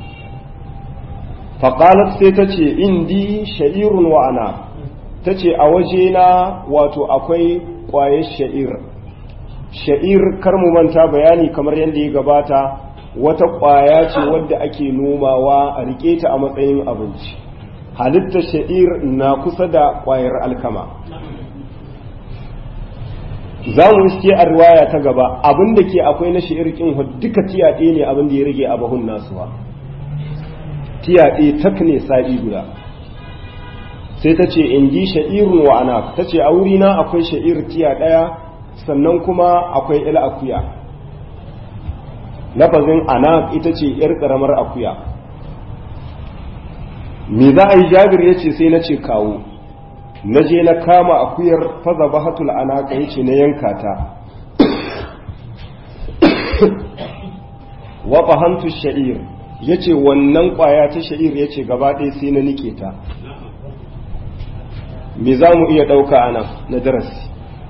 faƙalat sai ta ce indi sha'irun wa'ana ta ce a wajena wato akwai ƙwayar sha'ir sha'ir kar mu manta bayani kamar yadda ya gabata wata ƙwaya ce wadda ake nomawa a riƙe ta a matsayin abinci halittar sha'ir na kusa da ƙwayar alkama za mu iske a riwaya ta gaba abin da ke akwai na sha'irkin duka tiyaɗe ne abin da ya rage a bahun nasuwa tiyaɗe tak ne sa'i guda sai ta ce in ji sha'irun wa ana ta ce a wurina akwai sha'ir tiya ɗaya sannan kuma akwai il akuya lafazin ana ita ce ‘yar ƙaramar akuya me za a yi jabir ya ce sai na ce kawo na je na kama akuyar faza bahatul anaka ya ce na yanka ta wa fahantu sha'ir ya ce wannan ƙwaya ta sha'ir ya ce gaba ɗaya sai na nike ta me za mu iya ɗauka a nan na darasi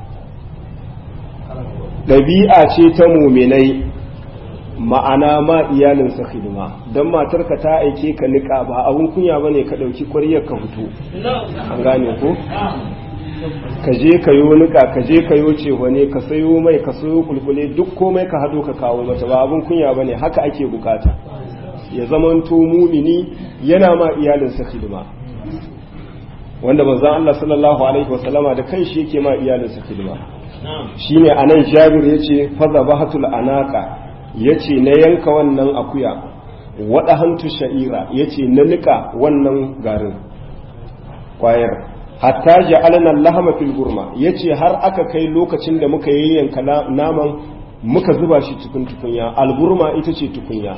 ɗabi'a ce ta muminai ma'ana ma iyalinsa hidima don matarka ta aike ka niƙa ba abun kunya ba ne ka ɗauki ƙwariyar ka fito an gane ko ka je ka yo niƙa ka je ka yo cewa ne ka sayo mai ka sayo kulkule duk komai ka haɗo ka kawo mata ba abun kunya ba ne haka ake bukata ya zamanto mumini yana ma iyalinsa hidima wanda manzon Allah sallallahu alaihi wasallama da kanshi yake ma iyalinsa hidima shine anan Jabir yace fazabahatul anaka yace na yanka wannan akuya wada hantu sha'ira yace na nika wannan garin kwayar hatta ja'alna lahama fil gurma yace har aka kai lokacin da muka yayyanka naman muka zuba shi cikin tukunya alburma ita ce tukunya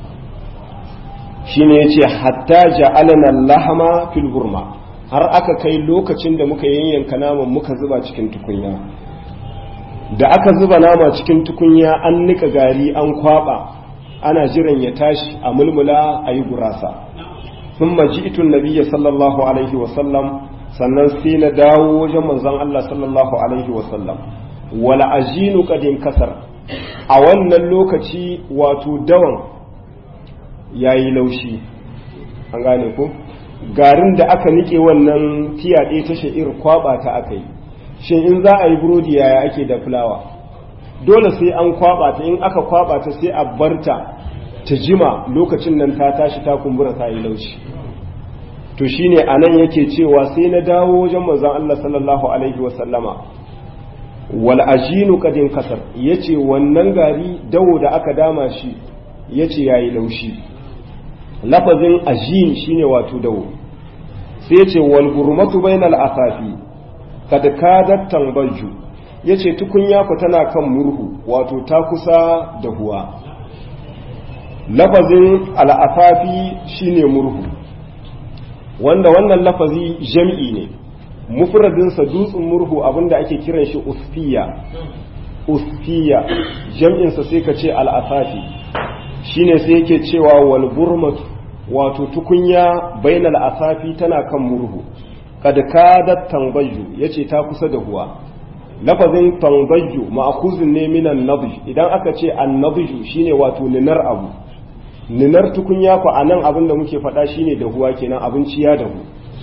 shine yace hatta ja'alna lahama fil gurma har aka kai lokacin da muka yayyanka naman muka zuba cikin tukunya da aka zuba nama cikin tukunya an nika gari an kwaba ana jiran ya tashi a mulmula a yi gurasa sun maji itun nabiya sallallahu alaihi wasallam sannan sai na dawo wajen manzon Allah sallallahu alaihi wasallam wala ajinu kadin kasar a wannan lokaci wato dawan yayi laushi an gane ko garin da aka nike wannan tiyaɗe ta sha'ir kwaba ta aka yi shin in za a yi burodi yaya ake da fulawa dole sai an kwaba ta in aka kwaba ta sai a barta ta jima lokacin nan ta tashi ta kumbura ta yi laushi to shine anan yake cewa sai na dawo wajen manzon Allah sallallahu alaihi wa sallama wal ajinu kadin kasar yace wannan gari dawo da aka dama shi yace yayi laushi lafazin ajin shine wato dawo sai ce wal gurmatu bainal asafi kad kadat tambaju yace tukunya ku tana kan murhu wato ta kusa da huwa lafazin al asafi shine murhu wanda wannan lafazi jam'i ne mufradin sa dutsen murhu abinda ake kiran shi usfiya usfiya jam'in sa sai ka ce al asafi shine sai yake cewa wal gurmatu wato tukunya bainal asafi tana kan murhu kad kadat tanbayyu yace ta kusa da huwa lafazin tanbayyu ma'khuzun ne minan nadj idan aka ce an nadj shine wato ninar abu ninar tukunya ko anan abin da muke faɗa shine da huwa kenan abinci ya dahu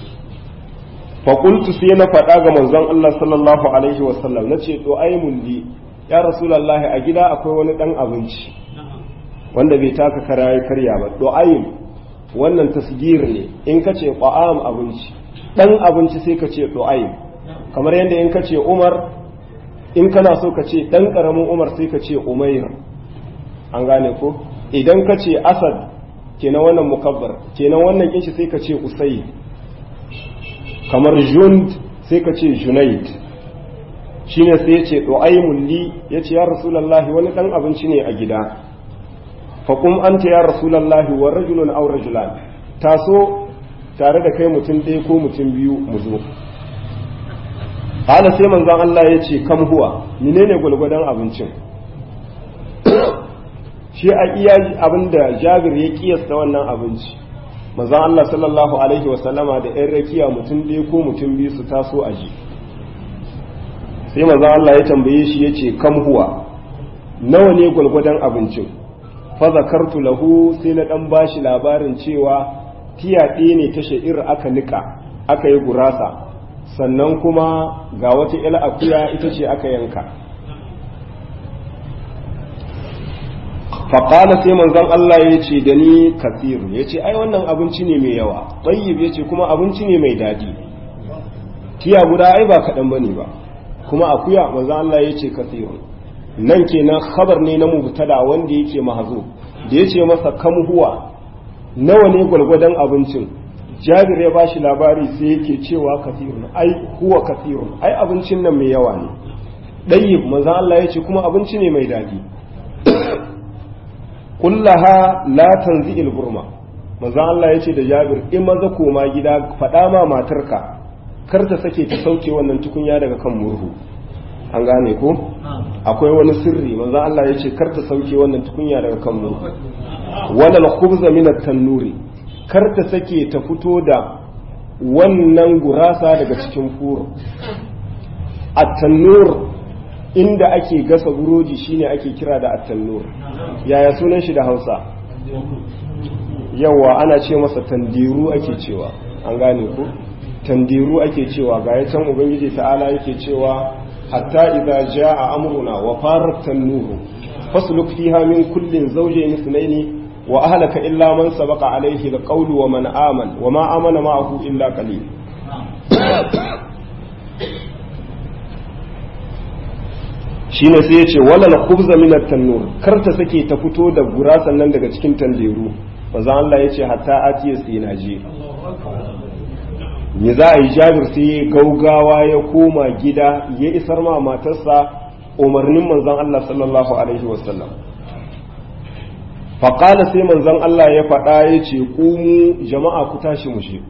fa qultu sai na faɗa ga manzon Allah sallallahu alaihi wasallam nace to ai li ya rasulullahi a gida akwai wani dan abinci wanda bai taka kara karya ba du'ayin wannan tasgir ne in ka ce ƙwa'am abinci ɗan abinci sai ka ce du'ayin kamar yadda in ka ce umar in kana so ka ce ɗan ƙaramin umar sai ka ce umair an gane ko idan ka ce asad kenan wannan mukabbar kenan wannan kinshi sai ka ce usai kamar jund sai ka ce junaid shine sai ya ce du'aimun li ya ce ya rasulallahi wani ɗan abinci ne a gida faƙum an ta ya rasulallahi wa rajulun aw rajulan taso tare da kai mutum ɗaya ko mutum biyu mu zo hala sai manzon Allah ya ce kam huwa menene gwalgwadon abincin shi a iya abinda Jabir ya kiyasta wannan abinci manzon Allah sallallahu alaihi wa sallama da ɗan rakiya mutum ɗaya ko mutum biyu su taso a ji sai manzon Allah ya tambaye shi ya ce kam huwa nawa ne gwalgwadon abincin fazakartu lahu sai na dan bashi labarin cewa tiyaɗe ne ta sha'ir aka nika aka yi gurasa sannan kuma ga wata ila akuya ita ce aka yanka faƙala sai manzon Allah ya ce da ni kasir ya ce ai wannan abinci ne mai yawa ɗayyib ya ce kuma abinci ne mai daɗi tiya guda ai ba kaɗan bane ba kuma akuya manzo Allah ya ce kathirun nan kenan khabar ne na mubtada wanda yake mahzu da yace masa kam huwa nawa ne gwalgwadon abincin jabir ya bashi labari sai yake cewa kathirun ai huwa kathirun ai abincin nan mai yawa ne dayyib manzo Allah ya ce kuma abinci ne mai dadi kullaha la tanzi'il burma manzo Allah ya ce da jabir in maza koma gida faɗa ma matarka kar ta sake ta sauke wannan tukunya daga kan murhu an gane ko akwai wani sirri manzo Allah ya ce kar ta sauke wannan tukunya daga kan murhu wala al-khubza min at-tannuri kar ta sake ta fito da wannan gurasa daga cikin furo at-tannur inda ake gasa buroji shine ake kira da at-tannur yaya sunan shi da Hausa yawa ana ce masa tandiru ake cewa an gane ko tandiru ake cewa ga can ubangiji ta'ala yake cewa hatta idza jaa amruna wa farat tanuru fasluk fiha min kullin zawjayn ithnayn wa ahlaka illa man sabaqa alayhi alqawlu wa man amana wa ma amana ma'ahu illa qalil shine sai yace wala khubza min at-tannur kar ta sake ta fito da gurasan nan daga cikin tandiru manzo Allah yace hatta atiya sinaji me za a yi jabir sai gaugawa ya koma gida ya isar ma matarsa umarnin manzon Allah sallallahu alaihi wasallam faƙala sai manzon Allah ya faɗa ya ce ƙumu jama'a ku tashi mu shi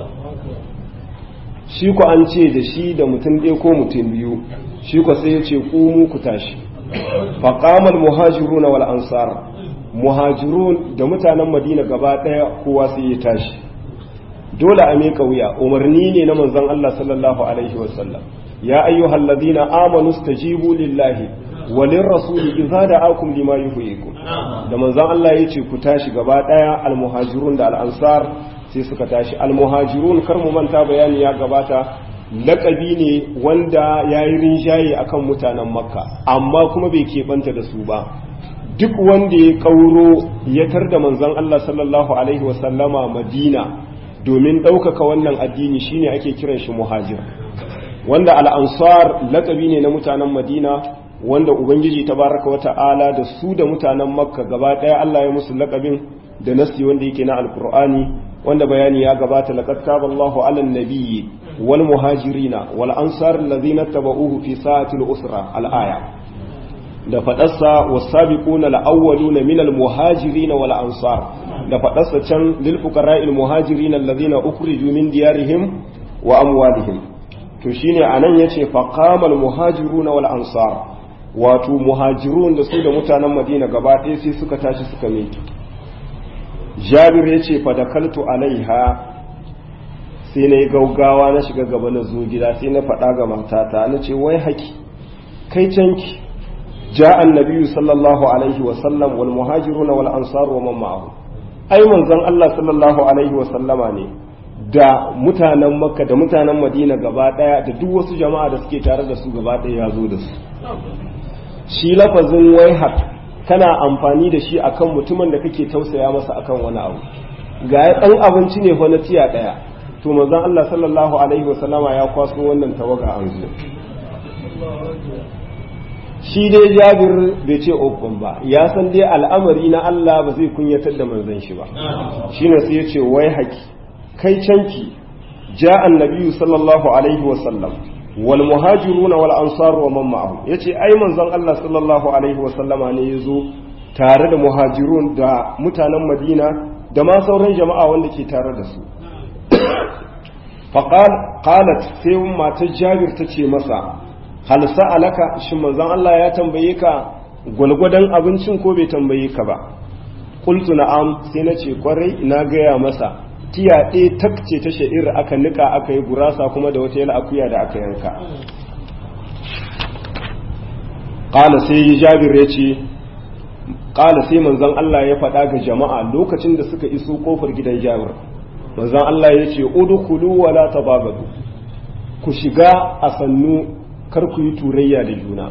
shi ku an ce da shi da mutum ɗaya ko mutum biyu shi ku sai ya ce ƙumu ku tashi faƙamal muhajirun wal ansar muhajirun da mutanen madina gaba ɗaya kowa sai ya tashi dole a miƙa wuya umarni ne na manzon Allah sallallahu alaihi wasallam ya ayyuhal ladina amanu stajibu lillahi walin rasuli idza da'akum lima yuhyikum da manzon Allah yace ku tashi gaba daya almuhajirun da al'ansar sai suka tashi almuhajirun kar mu manta bayani ya gabata laƙabi ne wanda yayi rinjaye akan mutanen makka amma kuma bai keɓanta da su ba duk wanda ya kauro ya tar da manzon Allah sallallahu alaihi wasallama madina domin ɗaukaka wannan addini shine ake kiran shi muhajir wanda al'ansar laƙabi ne na mutanen madina wanda ubangiji tabaraka wa ta'ala da su da mutanen makka gaba ɗaya allah ya musu laƙabin da nasi wanda yake na alkur'ani wanda bayani ya gabata laqad taballahu ala nabiyyi wal muhajirina wal ansar allazina tabauhu fi sa'atil usra al aya da faɗarsa wasabiquna al-awwaluna min al-muhajirin wal ansar da faɗarsa can lil fuqara'il muhajirin alladhina ukhriju min diyarihim wa amwalihim to shine anan yace faqamal muhajiruna wal ansar wato muhajirun da su da mutanen Madina gaba ɗaya sai suka tashi suka miki Jabir yace fa dakaltu alaiha sai na yi gaugawa na shiga gaba na zo gida sai na faɗa ga matata na ce wai haki kai canki جاء النبي صلى الله عليه وسلم والمهاجرون والأنصار ومن معه أي من زن الله صلى الله عليه وسلم ne da mutanen makka da mutanen madina gaba daya da duk wasu jama'a da suke tare da su gaba daya ya zo da su shi lafazin waihak kana amfani da shi akan mutumin da kake tausaya masa akan wani abu ga ya dan abinci ne fa na tiya daya to manzon Allah sallallahu alaihi wasallama ya kwaso wannan tawaga an zo shi dai jabir bai ce uffan ba ya san dai al'amari na Allah ba zai kunyatar da manzon shi ba shine sai ya ce wai haki kai canki ja annabi sallallahu alaihi wa sallam wal muhajirun wal ansar wa man ma'ahu yace ai manzon Allah sallallahu alaihi wa sallama ne yazo tare da muhajirun da mutanen Madina da ma sauran jama'a wanda ke tare da su faqal qalat sai matar Jabir tace masa hal sa'alaka shin manzon Allah ya tambaye ka gwalgwadon abincin ko bai tambaye ka ba qultu na'am sai na ce kwarai na gaya masa tiya ɗaya takce ta sha'ir aka nika aka yi gurasa kuma da wata yala akuya da aka yanka qala sai jabir ya ce qala sai manzon Allah ya faɗa ga jama'a lokacin da suka iso kofar gidan jabir manzon Allah ya ce udkhulu wala tabagadu ku shiga a sannu kar ku yi turayya da juna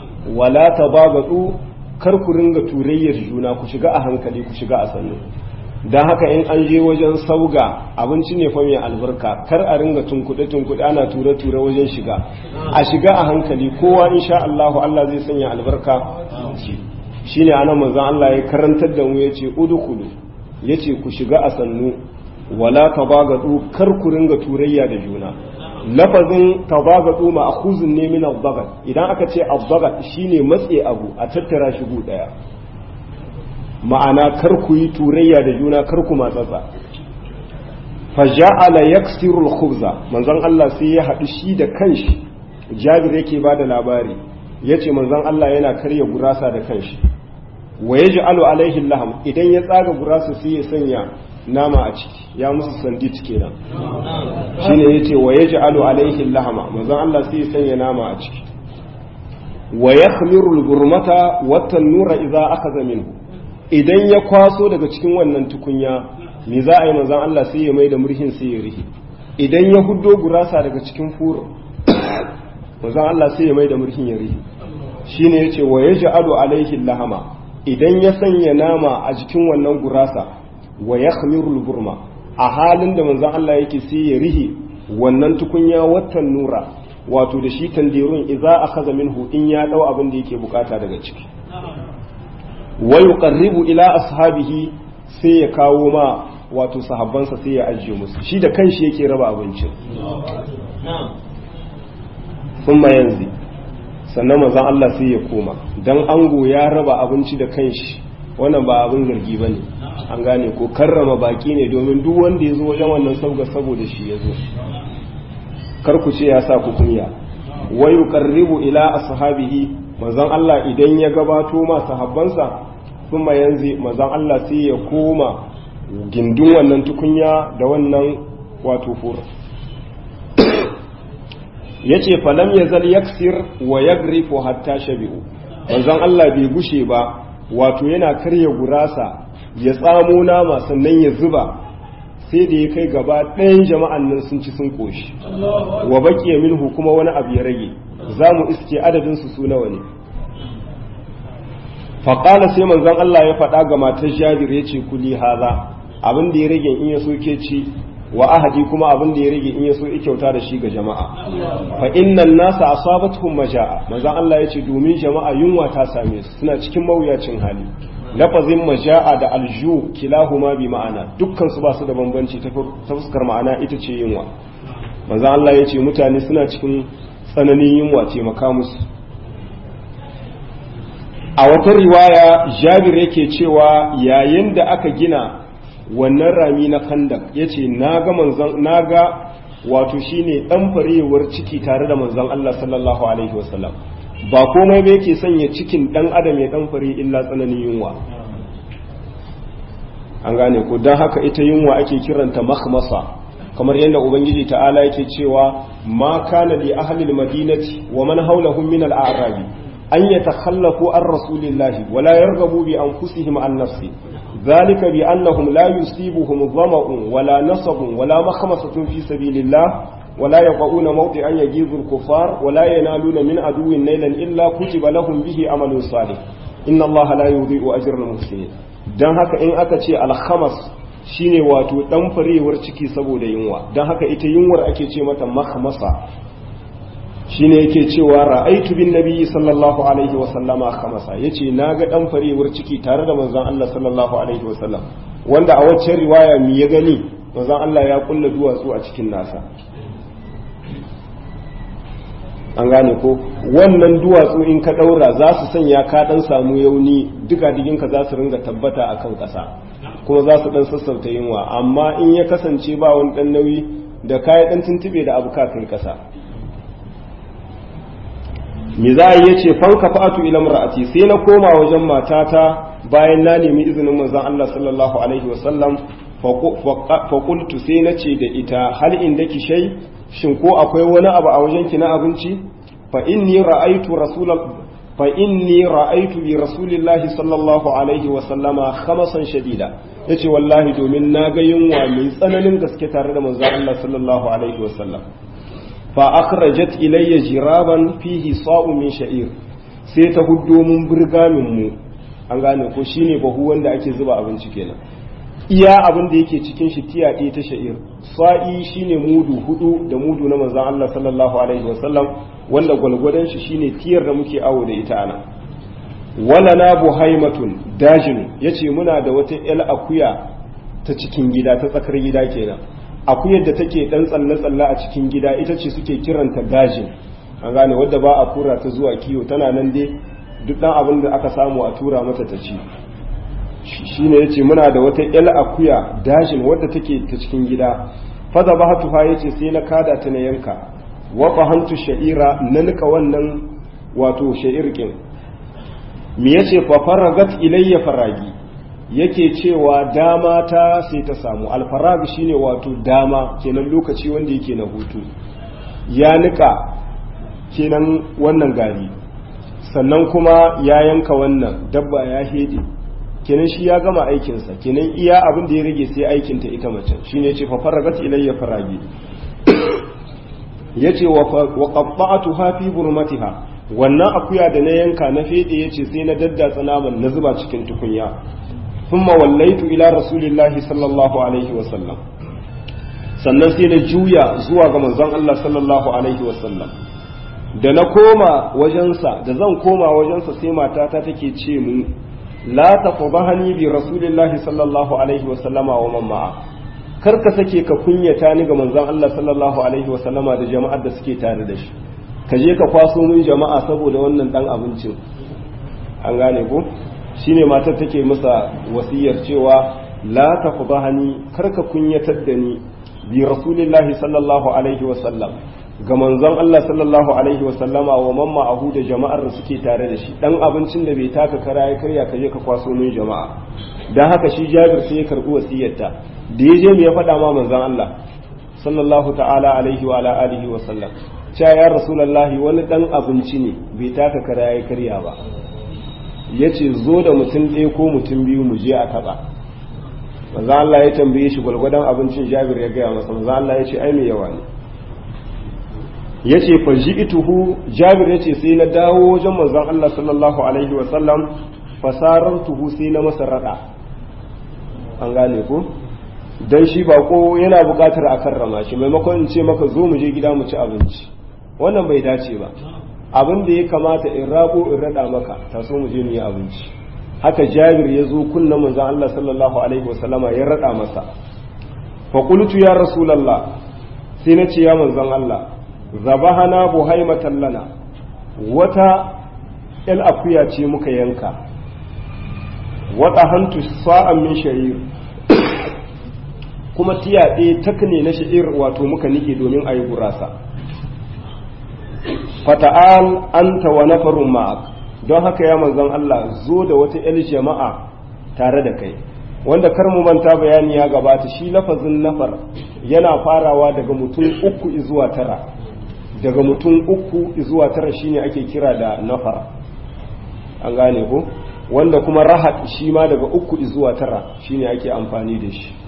wala tabagadu kar ku ringa turayyar juna ku shiga a hankali ku shiga a sannu don haka in an je wajen sauga abinci ne fa mai albarka kar a ringa tunkuɗe tunkuɗe ana ture ture wajen shiga a shiga a hankali kowa insha Allah Allah zai sanya albarka shine anan manzon Allah ya karantar da mu yace udkhulu yace ku shiga a sannu wala tabagadu kar ku ringa turayya da juna lafazin tabagadu ma'khuzun ne min al idan aka ce al shine matse abu a tattara shi gu daya ma'ana kar ku yi turayya da juna kar ku matsatsa faja'ala yaksiru al-khubza manzon Allah sai ya haɗu shi da kanshi Jabir yake bada labari yace manzon Allah yana karya gurasa da kanshi wa yaj'alu alaihi laham idan ya tsaga gurasa sai ya sanya nama a ciki ya musu sandit kenan shine yace wa yaj'alu alaihi lahama manzon Allah sai ya sanya nama a ciki wa yakhmiru al-gurmata wa tanura idza akhadha minhu idan ya kwaso daga cikin wannan tukunya me za a yi manzan Allah sai ya mai da murhin sai ya rihi idan ya huddo gurasa daga cikin furo manzan Allah sai ya mai da murhin ya rihi shine yace wa yaj'alu alaihi lahama idan ya sanya nama a jikin wannan gurasa wa yakhmiru burma a halin da manzan Allah yake sai ya rihi wannan tukunya watan nura wato da shi tandirun idza akhadha minhu in ya dau abin da yake bukata daga ciki wa yuqarribu ila ashabihi sai ya kawo ma wato sahabbansa sai ya ajiye musu shi da kanshi yake raba abincin thumma yanzu sannan manzon Allah sai ya koma dan ango ya raba abinci da kanshi wannan ba abin zargi bane an gane ko karrama baki ne domin duk wanda ya zo wajen wannan sauga saboda shi ya zo kar ku ce ya sa ku kunya wa yuqarribu ila ashabihi manzon Allah idan ya gabato ma sahabbansa kuma yanzu manzon Allah sai ya koma gindin wannan tukunya da wannan wato fura yace falam yazal yaksir wa yagrifu hatta shabi'u manzon Allah bai gushe ba wato yana karya gurasa ya tsamo nama sannan ya zuba sai da ya kai gaba ɗayan jama'an nan sun ci sun koshi wa baqiya minhu kuma wani abu ya rage za mu iske adadin su su nawa ne faƙala sai manzon Allah ya faɗa ga matar jabir ya ce kuli haza abin da ya rage in ya so ke ci wa ahadi kuma abin da ya rage in ya so ya kyauta da shi ga jama'a fa innan nasa asabatuhum majaa manzon Allah ya ce domin jama'a yunwa ta same su suna cikin mawuyacin hali lafazin majaa da alju kilahuma bi ma'ana dukkan su ba su da bambanci ta fuskar ma'ana ita ce yunwa manzon Allah ya ce mutane suna cikin tsananin yunwa taimaka musu a wata riwaya jabir yake cewa yayin da aka gina wannan rami na kandak ya ce na ga wato shine ɗan farewar ciki tare da manzon Allah sallallahu alaihi wasallam ba komai ba yake sanya cikin ɗan adam ya ɗan fare illa tsananin yunwa an gane ko don haka ita yunwa ake kiranta makhmasa kamar yadda ubangiji ta'ala yake cewa ma kana li ahlil madinati wa man hawlahum min al-a'rabi أن يتخلفوا عن رسول الله ولا يرغبوا بأنفسهم عن نفسه ذلك بأنهم لا يصيبهم ظمأ ولا نصب ولا مخمصة في سبيل الله ولا يقعون موطئا يجيز الكفار ولا ينالون من عدو نيلا إلا كتب لهم به عمل صالح إن الله لا يضيء أجر المحسنين dan haka in aka ce alhamas shine wato dan farewar ciki saboda yunwa dan haka ita yunwar ake ce mata makhmasa shine yake cewa ra'aitu bin nabiyyi sallallahu alaihi wa sallama khamasa yace naga dan farewar ciki tare da manzon Allah sallallahu alaihi wa sallam wanda a waccan riwaya mi ya gani manzon Allah ya kulla duwatsu a cikin nasa an gane ko wannan duwatsu in ka daura za su sanya ka dan samu yauni duka diginka za su ringa tabbata akan ƙasa kuma za su dan sassauta yunwa amma in ya kasance ba wani dan nauyi da kayi dan tuntube da abu ka kai ƙasa me za a yi ce fanka fa'atu ila mar'ati sai na koma wajen matata bayan na nemi izinin manzon Allah sallallahu alaihi wasallam fa qultu sai na ce da ita hal indaki shay shin ko akwai wani abu a wajen ki na abinci fa inni ra'aytu rasulal fa inni ra'aytu bi rasulillahi sallallahu alaihi wasallama khamasan shadida yace wallahi domin na ga yunwa mai tsananin gaske tare da manzon Allah sallallahu alaihi wasallam fa akhrajat ilayya jiraban fihi sa'u min sha'ir sai ta huddo mun burgamin mu an gane ko shine bahu wanda ake zuba abinci kenan iya abin da yake cikin shi tiya ɗaya ta sha'ir sa'i shine mudu hudu da mudu na manzon Allah sallallahu alaihi wasallam wanda gwalgwadon shi shine tiyar da muke awo da ita ana wala na buhaimatun dajin yace muna da wata yal akuya ta cikin gida ta tsakar gida kenan akuyar da take dan tsalle tsalle a cikin gida ita ce suke kiranta dajin an gane wadda ba a kura ta zuwa kiyo tana nan dai duk dan abin da aka samu a tura mata ta ci shine yace muna da wata yal akuya dajin wadda take ta cikin gida fada bahatuha yace sai na kada ta na yanka wa fahantu sha'ira na nika wannan wato sha'irkin me yace fa faragat ilayya faragi yake cewa dama ta sai ta samu alfarag shine wato dama kenan lokaci wanda yake na hutu ya nika kenan wannan gari sannan kuma ya yanka wannan dabba ya hede kenan shi ya gama aikinsa kenan iya abin da ya rage sai aikinta ita macen shine yace fa faragat ilayya faragi yace wa qatta'tuha fi burmatiha wannan akuya da na yanka na fede yace sai na daddatsa naman na zuba cikin tukunya thumma wallaitu ila rasulillahi sallallahu alaihi wa sallam sannan sai na juya zuwa ga manzon Allah sallallahu alaihi wa sallam da na koma wajensa da zan koma wajensa sai matata take ce mu la tafdhani bi rasulillahi sallallahu alaihi wa sallama wa man ma'a kar ka sake ka kunyata ni ga manzon Allah sallallahu alaihi wa sallama da jama'ar da suke tare da shi ka je ka kwaso min jama'a saboda wannan dan abincin an gane ko shine matar take masa wasiyar cewa la tafdhani kar ka kunyatar da ni bi rasulillahi sallallahu alaihi wa sallam ga manzon Allah sallallahu alaihi wa sallama wa man ma'ahu da jama'ar da suke tare da shi dan abincin da bai taka kara ya karya ka je ka kwaso min jama'a dan haka shi Jabir sai ya karbi wasiyarta da ya je me ya faɗa ma manzon Allah sallallahu ta'ala alaihi wa ala alihi wa sallam cewa ya rasulullahi wani dan abinci ne bai taka kara ya karya ba yace zo da mutum ɗaya ko mutum biyu mu je a taɓa manzo Allah ya tambaye shi gwalgwadon abincin Jabir ya gaya masa manzo Allah ya ce ai me yawa ne yace fa ji'tuhu Jabir yace sai na dawo wajen manzon Allah sallallahu alaihi wa sallam fasarartuhu sai na masa rada an gane ko dan shi bako yana buƙatar a karrama shi maimakon in ce maka zo mu je gida mu ci abinci wannan bai dace ba abin da ya kamata in rabo in rada maka taso mu je mu yi abinci haka Jabir ya zo kunna manzon Allah sallallahu alaihi wa sallama ya rada masa fa qultu ya rasulullah sai na ce ya manzon Allah zabahana buhaimatan lana wata el akuya ce muka yanka wata hantu sa'an min sha'ir kuma tiya ɗaya takne na sha'ir wato muka nike domin a yi gurasa fata'al anta wa nafarun ma'ak don haka ya manzon Allah zo da wata el jama'a tare da kai wanda kar mu manta bayani ya gabata shi lafazin nafar yana farawa daga mutum uku zuwa tara daga mutum uku zuwa tara shine ake kira da nafar an gane ko wanda kuma rahat shi ma daga uku zuwa tara shine ake amfani da shi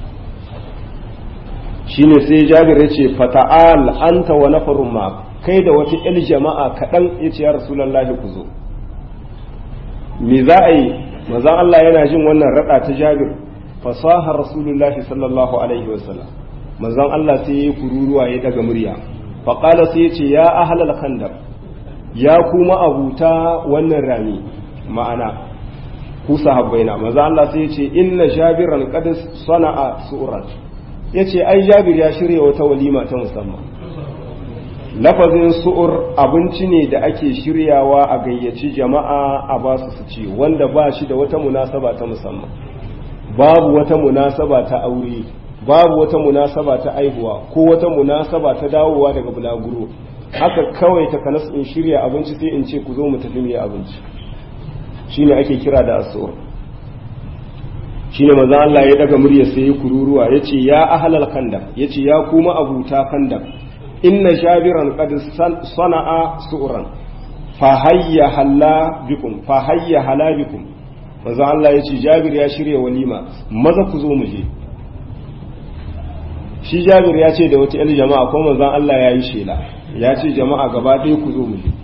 shine sai jabir ya ce fata'al anta wa nafarun ma kai da wata il jama'a kaɗan ya ce ya rasulallahi ku zo me za a yi manzan Allah yana jin wannan raɗa ta jabir fasahar rasulullahi sallallahu alaihi wasallam manzan Allah sai ya yi kururuwa ya daga murya faƙala sai ya ce ya ahalal khandar ya kuma abuta wannan rami ma'ana ku sahabbaina maza Allah sai ya ce inna jabiran qad sana'a su'ran yace ai jabir ya shirya wata walima ta musamman lafazin su'ur abinci ne da ake shiryawa a gayyaci jama'a a ba su su ci wanda ba shi da wata munasaba ta musamman babu wata munasaba ta aure babu wata munasaba ta aihuwa ko wata munasaba ta dawowa daga bulaguro haka kawai ta kanas in shirya abinci sai in ce ku zo mu tafi mu abinci shine ake kira da asur shine manzo Allah ya daga murya sai ya kururuwa yace ya ahlal khandaq yace ya kuma abuta khandaq inna jabiran qad sana'a su'ran fa hayya halla bikum fa hayya hala bikum manzo Allah yace jabir ya shirya walima maza ku zo mu je shi jabir ya ce da wata yan jama'a ko manzon Allah ya yi shela ya ce jama'a gaba ɗaya ku zo mu je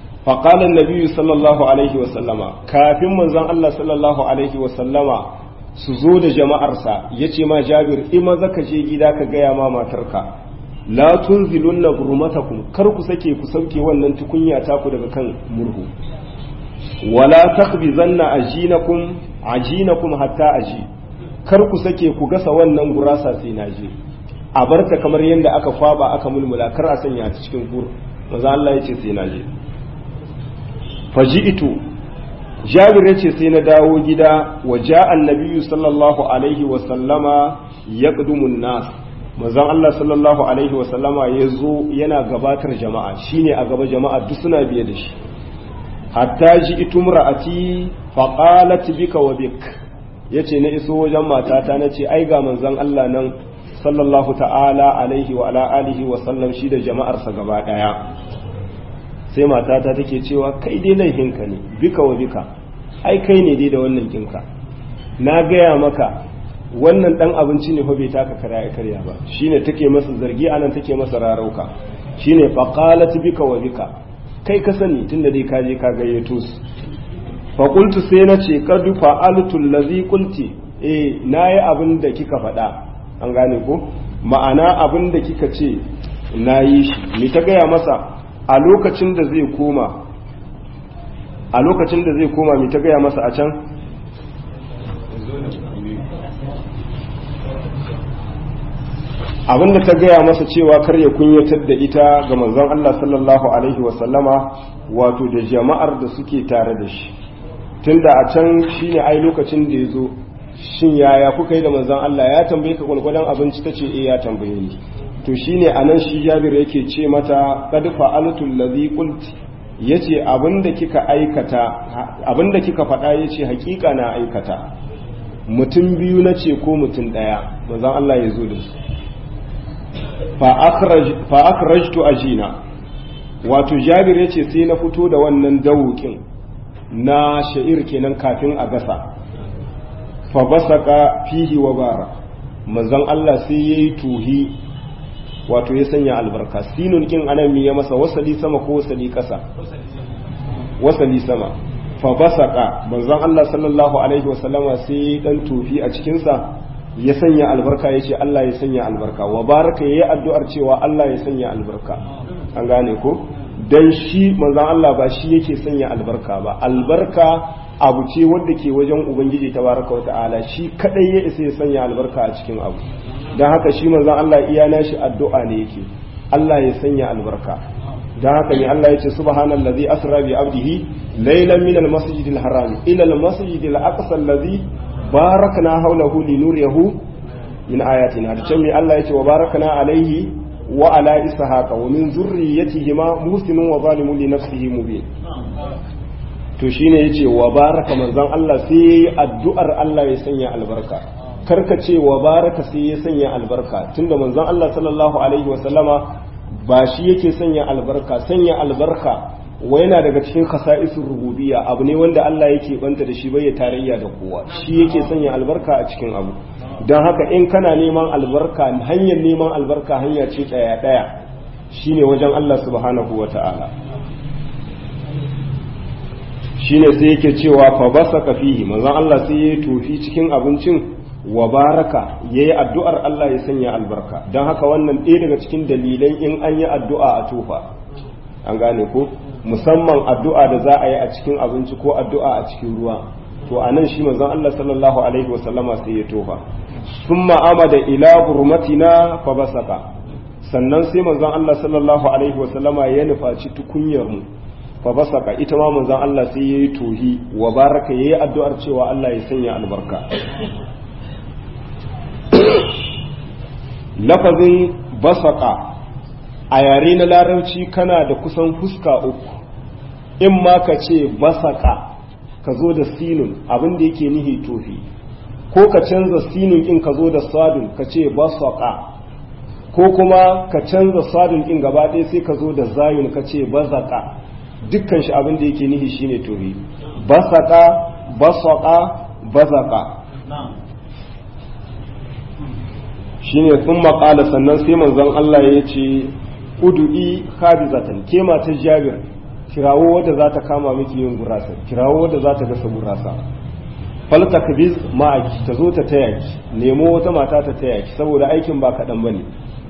faƙalar nabiyu sallallahu alaihi wasallama kafin manzon Allah sallallahu alaihi wasallama su zo da jama'arsa ya ce ma jabir ima zaka je gida ka gaya ma matarka la tunzilunna burmatakum kar ku sake ku sauke wannan tukunya taku daga kan murhu wala takbizanna ajinakum ajinakum hatta aji kar ku sake ku gasa wannan gurasa sai na je a barta kamar yadda aka kwaba aka mulmula kar a sanya ta cikin gur maza Allah ya ce sai na je faji'tu jabir ya ce sai na dawo gida wa ja'a annabiyyu sallallahu alaihi wa sallama yaqdumu nas manzon Allah sallallahu alaihi wa sallama yazo yana gabatar jama'a shine a gaba jama'a duk suna biye da shi hatta ji itumra'ati fa qalat bika wa bik yace na iso wajen matata nace ai ga manzon Allah nan sallallahu ta'ala alaihi wa ala alihi wa sallam shi da jama'arsa gaba daya sai matata take cewa kai dai laifinka ne bika wa bika ai kai ne dai da wannan kinka na gaya maka wannan dan abinci ne fa bai taka karya karya ba shine take masa zargi anan take masa rarauka shine fa qalat bika wa bika kai ka sani tunda dai ka je ka gayyato su fa qultu sai na ce qad fa'altu allazi qulti eh nayi abin da kika faɗa an gane ko ma'ana abin da kika ce nayi shi me ta gaya masa a lokacin da zai koma a lokacin da zai koma me ta gaya masa a can abinda ta gaya masa cewa kar ya kunyatar da ita ga manzon Allah sallallahu alaihi wasallama wato da jama'ar da suke tare da shi tunda a can shine ai lokacin da ya zo shin yaya kuka yi da manzon Allah ya tambaye ka gwalgwadon abinci tace eh ya tambaye ni to shine anan shi Jabir yake ce mata qad fa'altu allazi qulti yace abinda kika aikata abinda kika faɗa yace hakika na aikata mutum biyu nace ko mutum daya manzon Allah ya zo da su fa akhrajtu ajina wato Jabir yace sai na fito da wannan dawukin na sha'ir kenan kafin a gasa fa basaka fihi wa bara manzon Allah sai yayi tuhi wato ya sanya albarka sinun kin anan mi ya masa wasali sama ko wasali kasa wasali sama fa basaka manzon Allah sallallahu alaihi wasallama sai dan tufi a cikin sa ya sanya albarka yace Allah ya sanya albarka wa baraka yayi addu'ar cewa Allah ya sanya albarka an gane ko dan shi manzon Allah ba shi yake sanya albarka ba albarka abu ce wadda ke wajen ubangiji tabaraka wa ta'ala shi kadai ya isa ya sanya albarka a cikin abu don haka shi manzon Allah iya nashi addu'a ne yake Allah ya sanya albarka don haka ne Allah ya ce subhanallazi asra bi abdihi laylan min almasjidil haram ila almasjidil aqsa allazi barakna hawlahu linuriyahu min ayatina da can Allah ya ce wa barakna alaihi wa ala ishaqa wa min zurriyyatihima muhsinun wa zalimun li nafsihi mubin to shine yace wa baraka manzon Allah sai addu'ar Allah ya sanya albarka karka ce wa baraka sai ya sanya albarka tunda manzon Allah sallallahu alaihi wa sallama ba shi yake sanya albarka sanya albarka wa yana daga cikin khasa'isur rububiyya abu ne wanda Allah yake banta da shi bai ya tarayya da kowa shi yake sanya albarka a cikin abu don haka in kana neman albarka hanyar neman albarka hanya ce daya daya shine wajen Allah subhanahu wata'ala shine sai yake cewa fa basaka fihi manzon Allah sai ya tofi cikin abincin wa baraka yayi addu'ar Allah ya sanya albarka don haka wannan ɗaya daga cikin dalilan in an yi addu'a a tofa an gane ko musamman addu'a da za a yi a cikin abinci ko addu'a a cikin ruwa to a nan shi manzon Allah sallallahu alaihi wasallama sai ya tofa summa amada ila hurmatina fa basaka sannan sai manzon Allah sallallahu alaihi wasallama ya nufaci tukunyar mu fa basaka ita ma manzon Allah sai yayi tohi wa baraka yayi addu'ar cewa Allah ya sanya albarka lafazin basaka a yare na larabci kana da kusan fuska uku in ma ka ce basaka ka zo da sinun abin da yake nihi tofi ko ka canza sinun in ka zo da sadun ka ce basaka ko kuma ka canza sadun in gaba ɗaya sai ka zo da zayun ka ce bazaka dukkan shi abin da yake nihi shine tofi basaka basaka bazaka shine sun maƙala sannan sai manzon Allah ya ce udu'i kabizatan ke matar jabir kirawo wadda za ta kama miki yin gurasa kirawo wadda za ta gasa gurasa faltakbiz ma'aki ta zo ta taya ki nemo wata mata ta taya ki saboda aikin ba kaɗan ba ne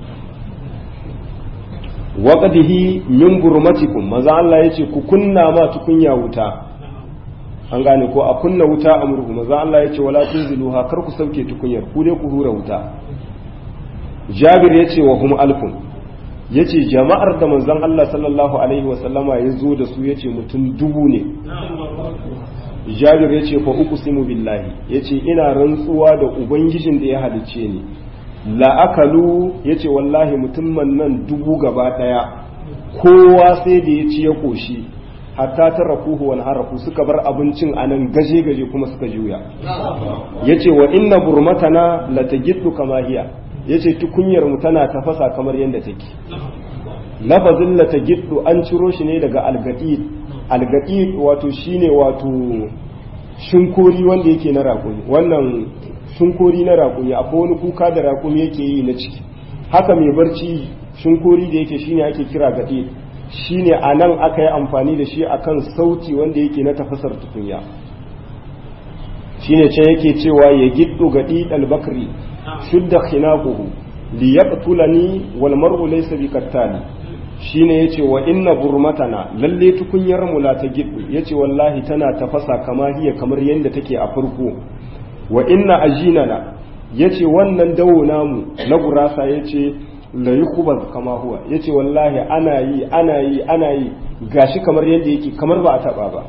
waƙadihi min burmatikum maza Allah ya ce ku kunna ma tukunya wuta an gane ko a kunna wuta a murhu maza Allah ya ce wala tunziluha kar ku sauke tukunyar ku dai ku hura wuta jabir ya ce wa hum alfun ya ce jama'ar da manzon Allah sallallahu alaihi wasallama ya zo da su ya ce mutum dubu ne jabir ya ce fa uku simu billahi ya ce ina rantsuwa da ubangijin da ya halicce ni la'akalu ya ce wallahi mutumman nan dubu gaba ɗaya kowa sai da ya ci ya ƙoshi hatta ta rakuhu wani harafu suka bar abincin a nan gaje-gaje kuma suka juya ya ce wa inna burmatana la ta giddu kama hiya ya ce tukunyar mu tana tafasa kamar yadda take lafazin la ta giddu an ciro shi ne daga algaɗi algaɗi wato shine wato shinkori wanda yake na raƙumi wannan shinkori na raƙumi akwai wani kuka da raƙumi yake yi na ciki haka mai barci shinkori da yake shine ake kira gaɗe shine a nan aka yi amfani da shi akan sauti wanda yake na tafasar tukunya shine can yake cewa ya giddo gaɗi albakri shudda khinaquhu li yaqtulani wal mar'u laysa bi qattali shine yace wa inna burmatana lalle tukunyar mu la ta giddu yace wallahi tana tafasa kama hiya kamar yanda take a farko wa inna ajinana yace wannan dawo namu na gurasa yace la yukhbaz kama huwa yace wallahi ana yi ana yi ana yi gashi kamar yanda yake kamar ba a taba ba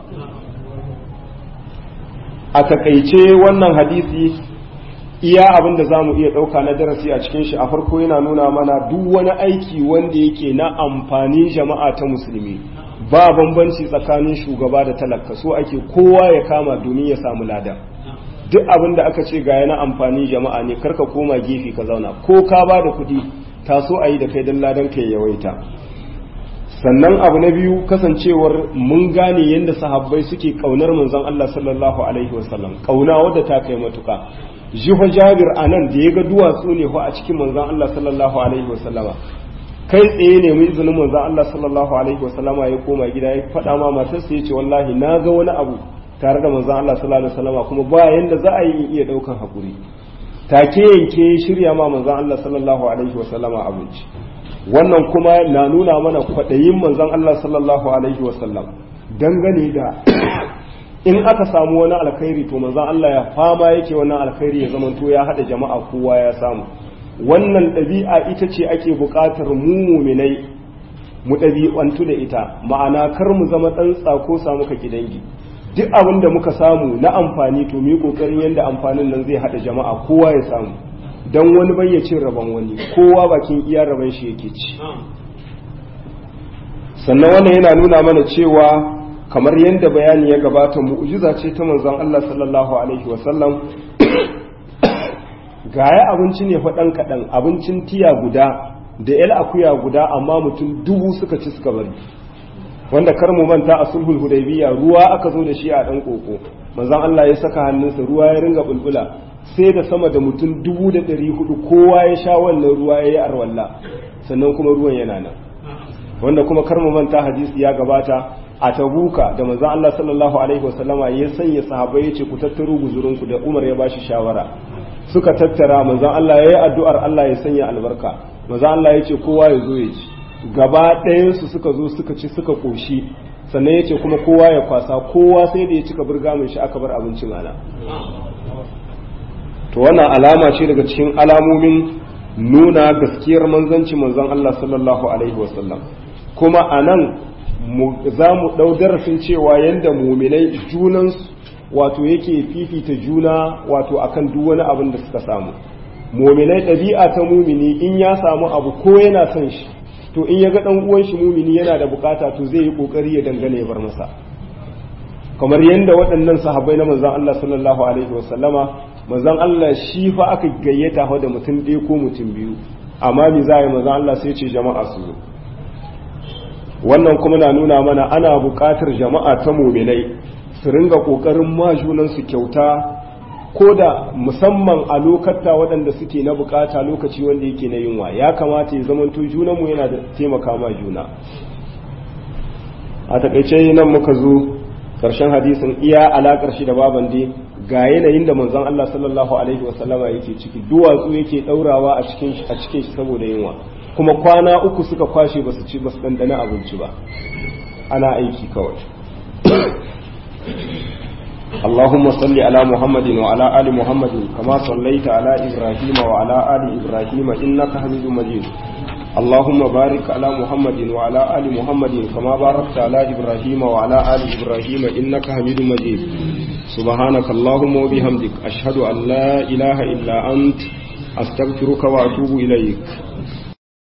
a takaice wannan hadisi iya abin da za mu iya ɗauka na darasi a cikin shi a farko yana nuna mana duk wani aiki wanda yake na amfanin jama'a ta musulmi ba bambanci tsakanin shugaba da talaka so ake kowa ya kama domin ya samu lada duk abin da aka ce ga yana amfanin jama'a ne karka koma gefe ka zauna ko ka ba da kuɗi taso a yi da kai don ladan ka yawaita sannan abu na biyu kasancewar mun gane yadda sahabbai suke kaunar manzon Allah sallallahu alaihi wasallam kauna wadda ta kai matuka jiho jabir a nan da ya ga duwatsu ne a cikin manzan Allah sallallahu alaihi wasallama kai tsaye ne mu izinin manzan Allah sallallahu alaihi wasallama ya koma gida ya faɗa ma matarsa ya ce wallahi na ga wani abu tare da manzan Allah sallallahu alaihi wasallama kuma ba yanda za a yi iya ɗaukan hakuri take yanke shirya ma manzan Allah sallallahu alaihi wasallama abinci wannan kuma na nuna mana kwaɗayin manzan Allah sallallahu alaihi wasallam dangane da in aka samu wani alkhairi to manzon Allah ya fama yake wannan alkhairi ya zamanto ya hada jama'a kowa ya samu wannan ɗabi'a ita ce ake buƙatar mu muminai mu ɗabi'antu da ita ma'ana kar mu zama ɗan tsako samu ka dangi duk abin da muka samu na amfani to mu yi ƙoƙarin yadda amfanin nan zai hada jama'a kowa ya samu dan wani bai ya cin rabon wani kowa bakin iya rabon shi yake ci sannan wannan yana nuna mana cewa kamar yadda bayani ya gabata mu'jiza ce ta manzon Allah sallallahu alaihi wasallam gaya abinci ne faɗan kaɗan abincin tiya guda da yal akuya guda amma mutum dubu suka ci suka bari wanda kar mu manta a sulhul hudaybiya ruwa aka zo da shi a ɗan koko manzon Allah ya saka hannunsa ruwa ya ringa bulbula sai da sama da mutum dubu da ɗari hudu kowa ya sha wannan ruwa ya yi arwalla sannan kuma ruwan yana nan wanda kuma kar mu manta hadisi ya gabata a tabuka da manzon Allah sallallahu alaihi wasallama ya sanya sahabbai yace ku tattaro guzurinku da Umar ya bashi shawara suka tattara manzon Allah yayi addu'ar Allah ya sanya albarka manzon Allah yace kowa ya zo ya ci gaba ɗayan su suka zo suka ci suka koshi sannan yace kuma kowa ya kwasa kowa sai da ya cika burgamin shi aka bar abincin ana to wannan alama ce daga cikin alamomin nuna gaskiyar manzanci manzon Allah sallallahu alaihi wasallam kuma anan za mu ɗau darasin cewa yadda muminai junansu wato yake fifita juna wato akan duk wani abin da suka samu muminai ɗabi'a ta mumini in ya samu abu ko yana son shi to in ya ga ɗan uwan shi mumini yana da bukata to zai yi ƙoƙari ya dangane ya bar masa kamar yadda waɗannan sahabbai na manzon Allah sallallahu alaihi wasallama manzon Allah shi fa aka gayyata da mutum ɗaya ko mutum biyu amma me za a yi manzon Allah sai ce jama'a su zo wannan kuma na nuna mana ana buƙatar jama'a ta muminai su ringa ƙoƙarin ma junansu kyauta ko da musamman a lokata waɗanda suke na buƙata lokaci wanda yake na yunwa ya kamata ya zamanto junanmu yana da taimaka ma juna a takaice nan muka zo karshen hadisin iya alakar shi da baban dai ga yanayin da manzon Allah sallallahu alaihi wasallama yake ciki duwatsu yake daurawa a cikin a cikin shi saboda yunwa kuma kwana uku suka kwashe basu ci basu dandana abinci ba ana aiki kawai اللهم صل على محمد وعلى آل محمد كما صليت على إبراهيم وعلى آل إبراهيم إنك حميد مجيد اللهم بارك على محمد وعلى آل محمد كما باركت على إبراهيم وعلى آل إبراهيم إنك حميد مجيد سبحانك اللهم وبحمدك أشهد أن لا إله إلا أنت أستغفرك وأتوب إليك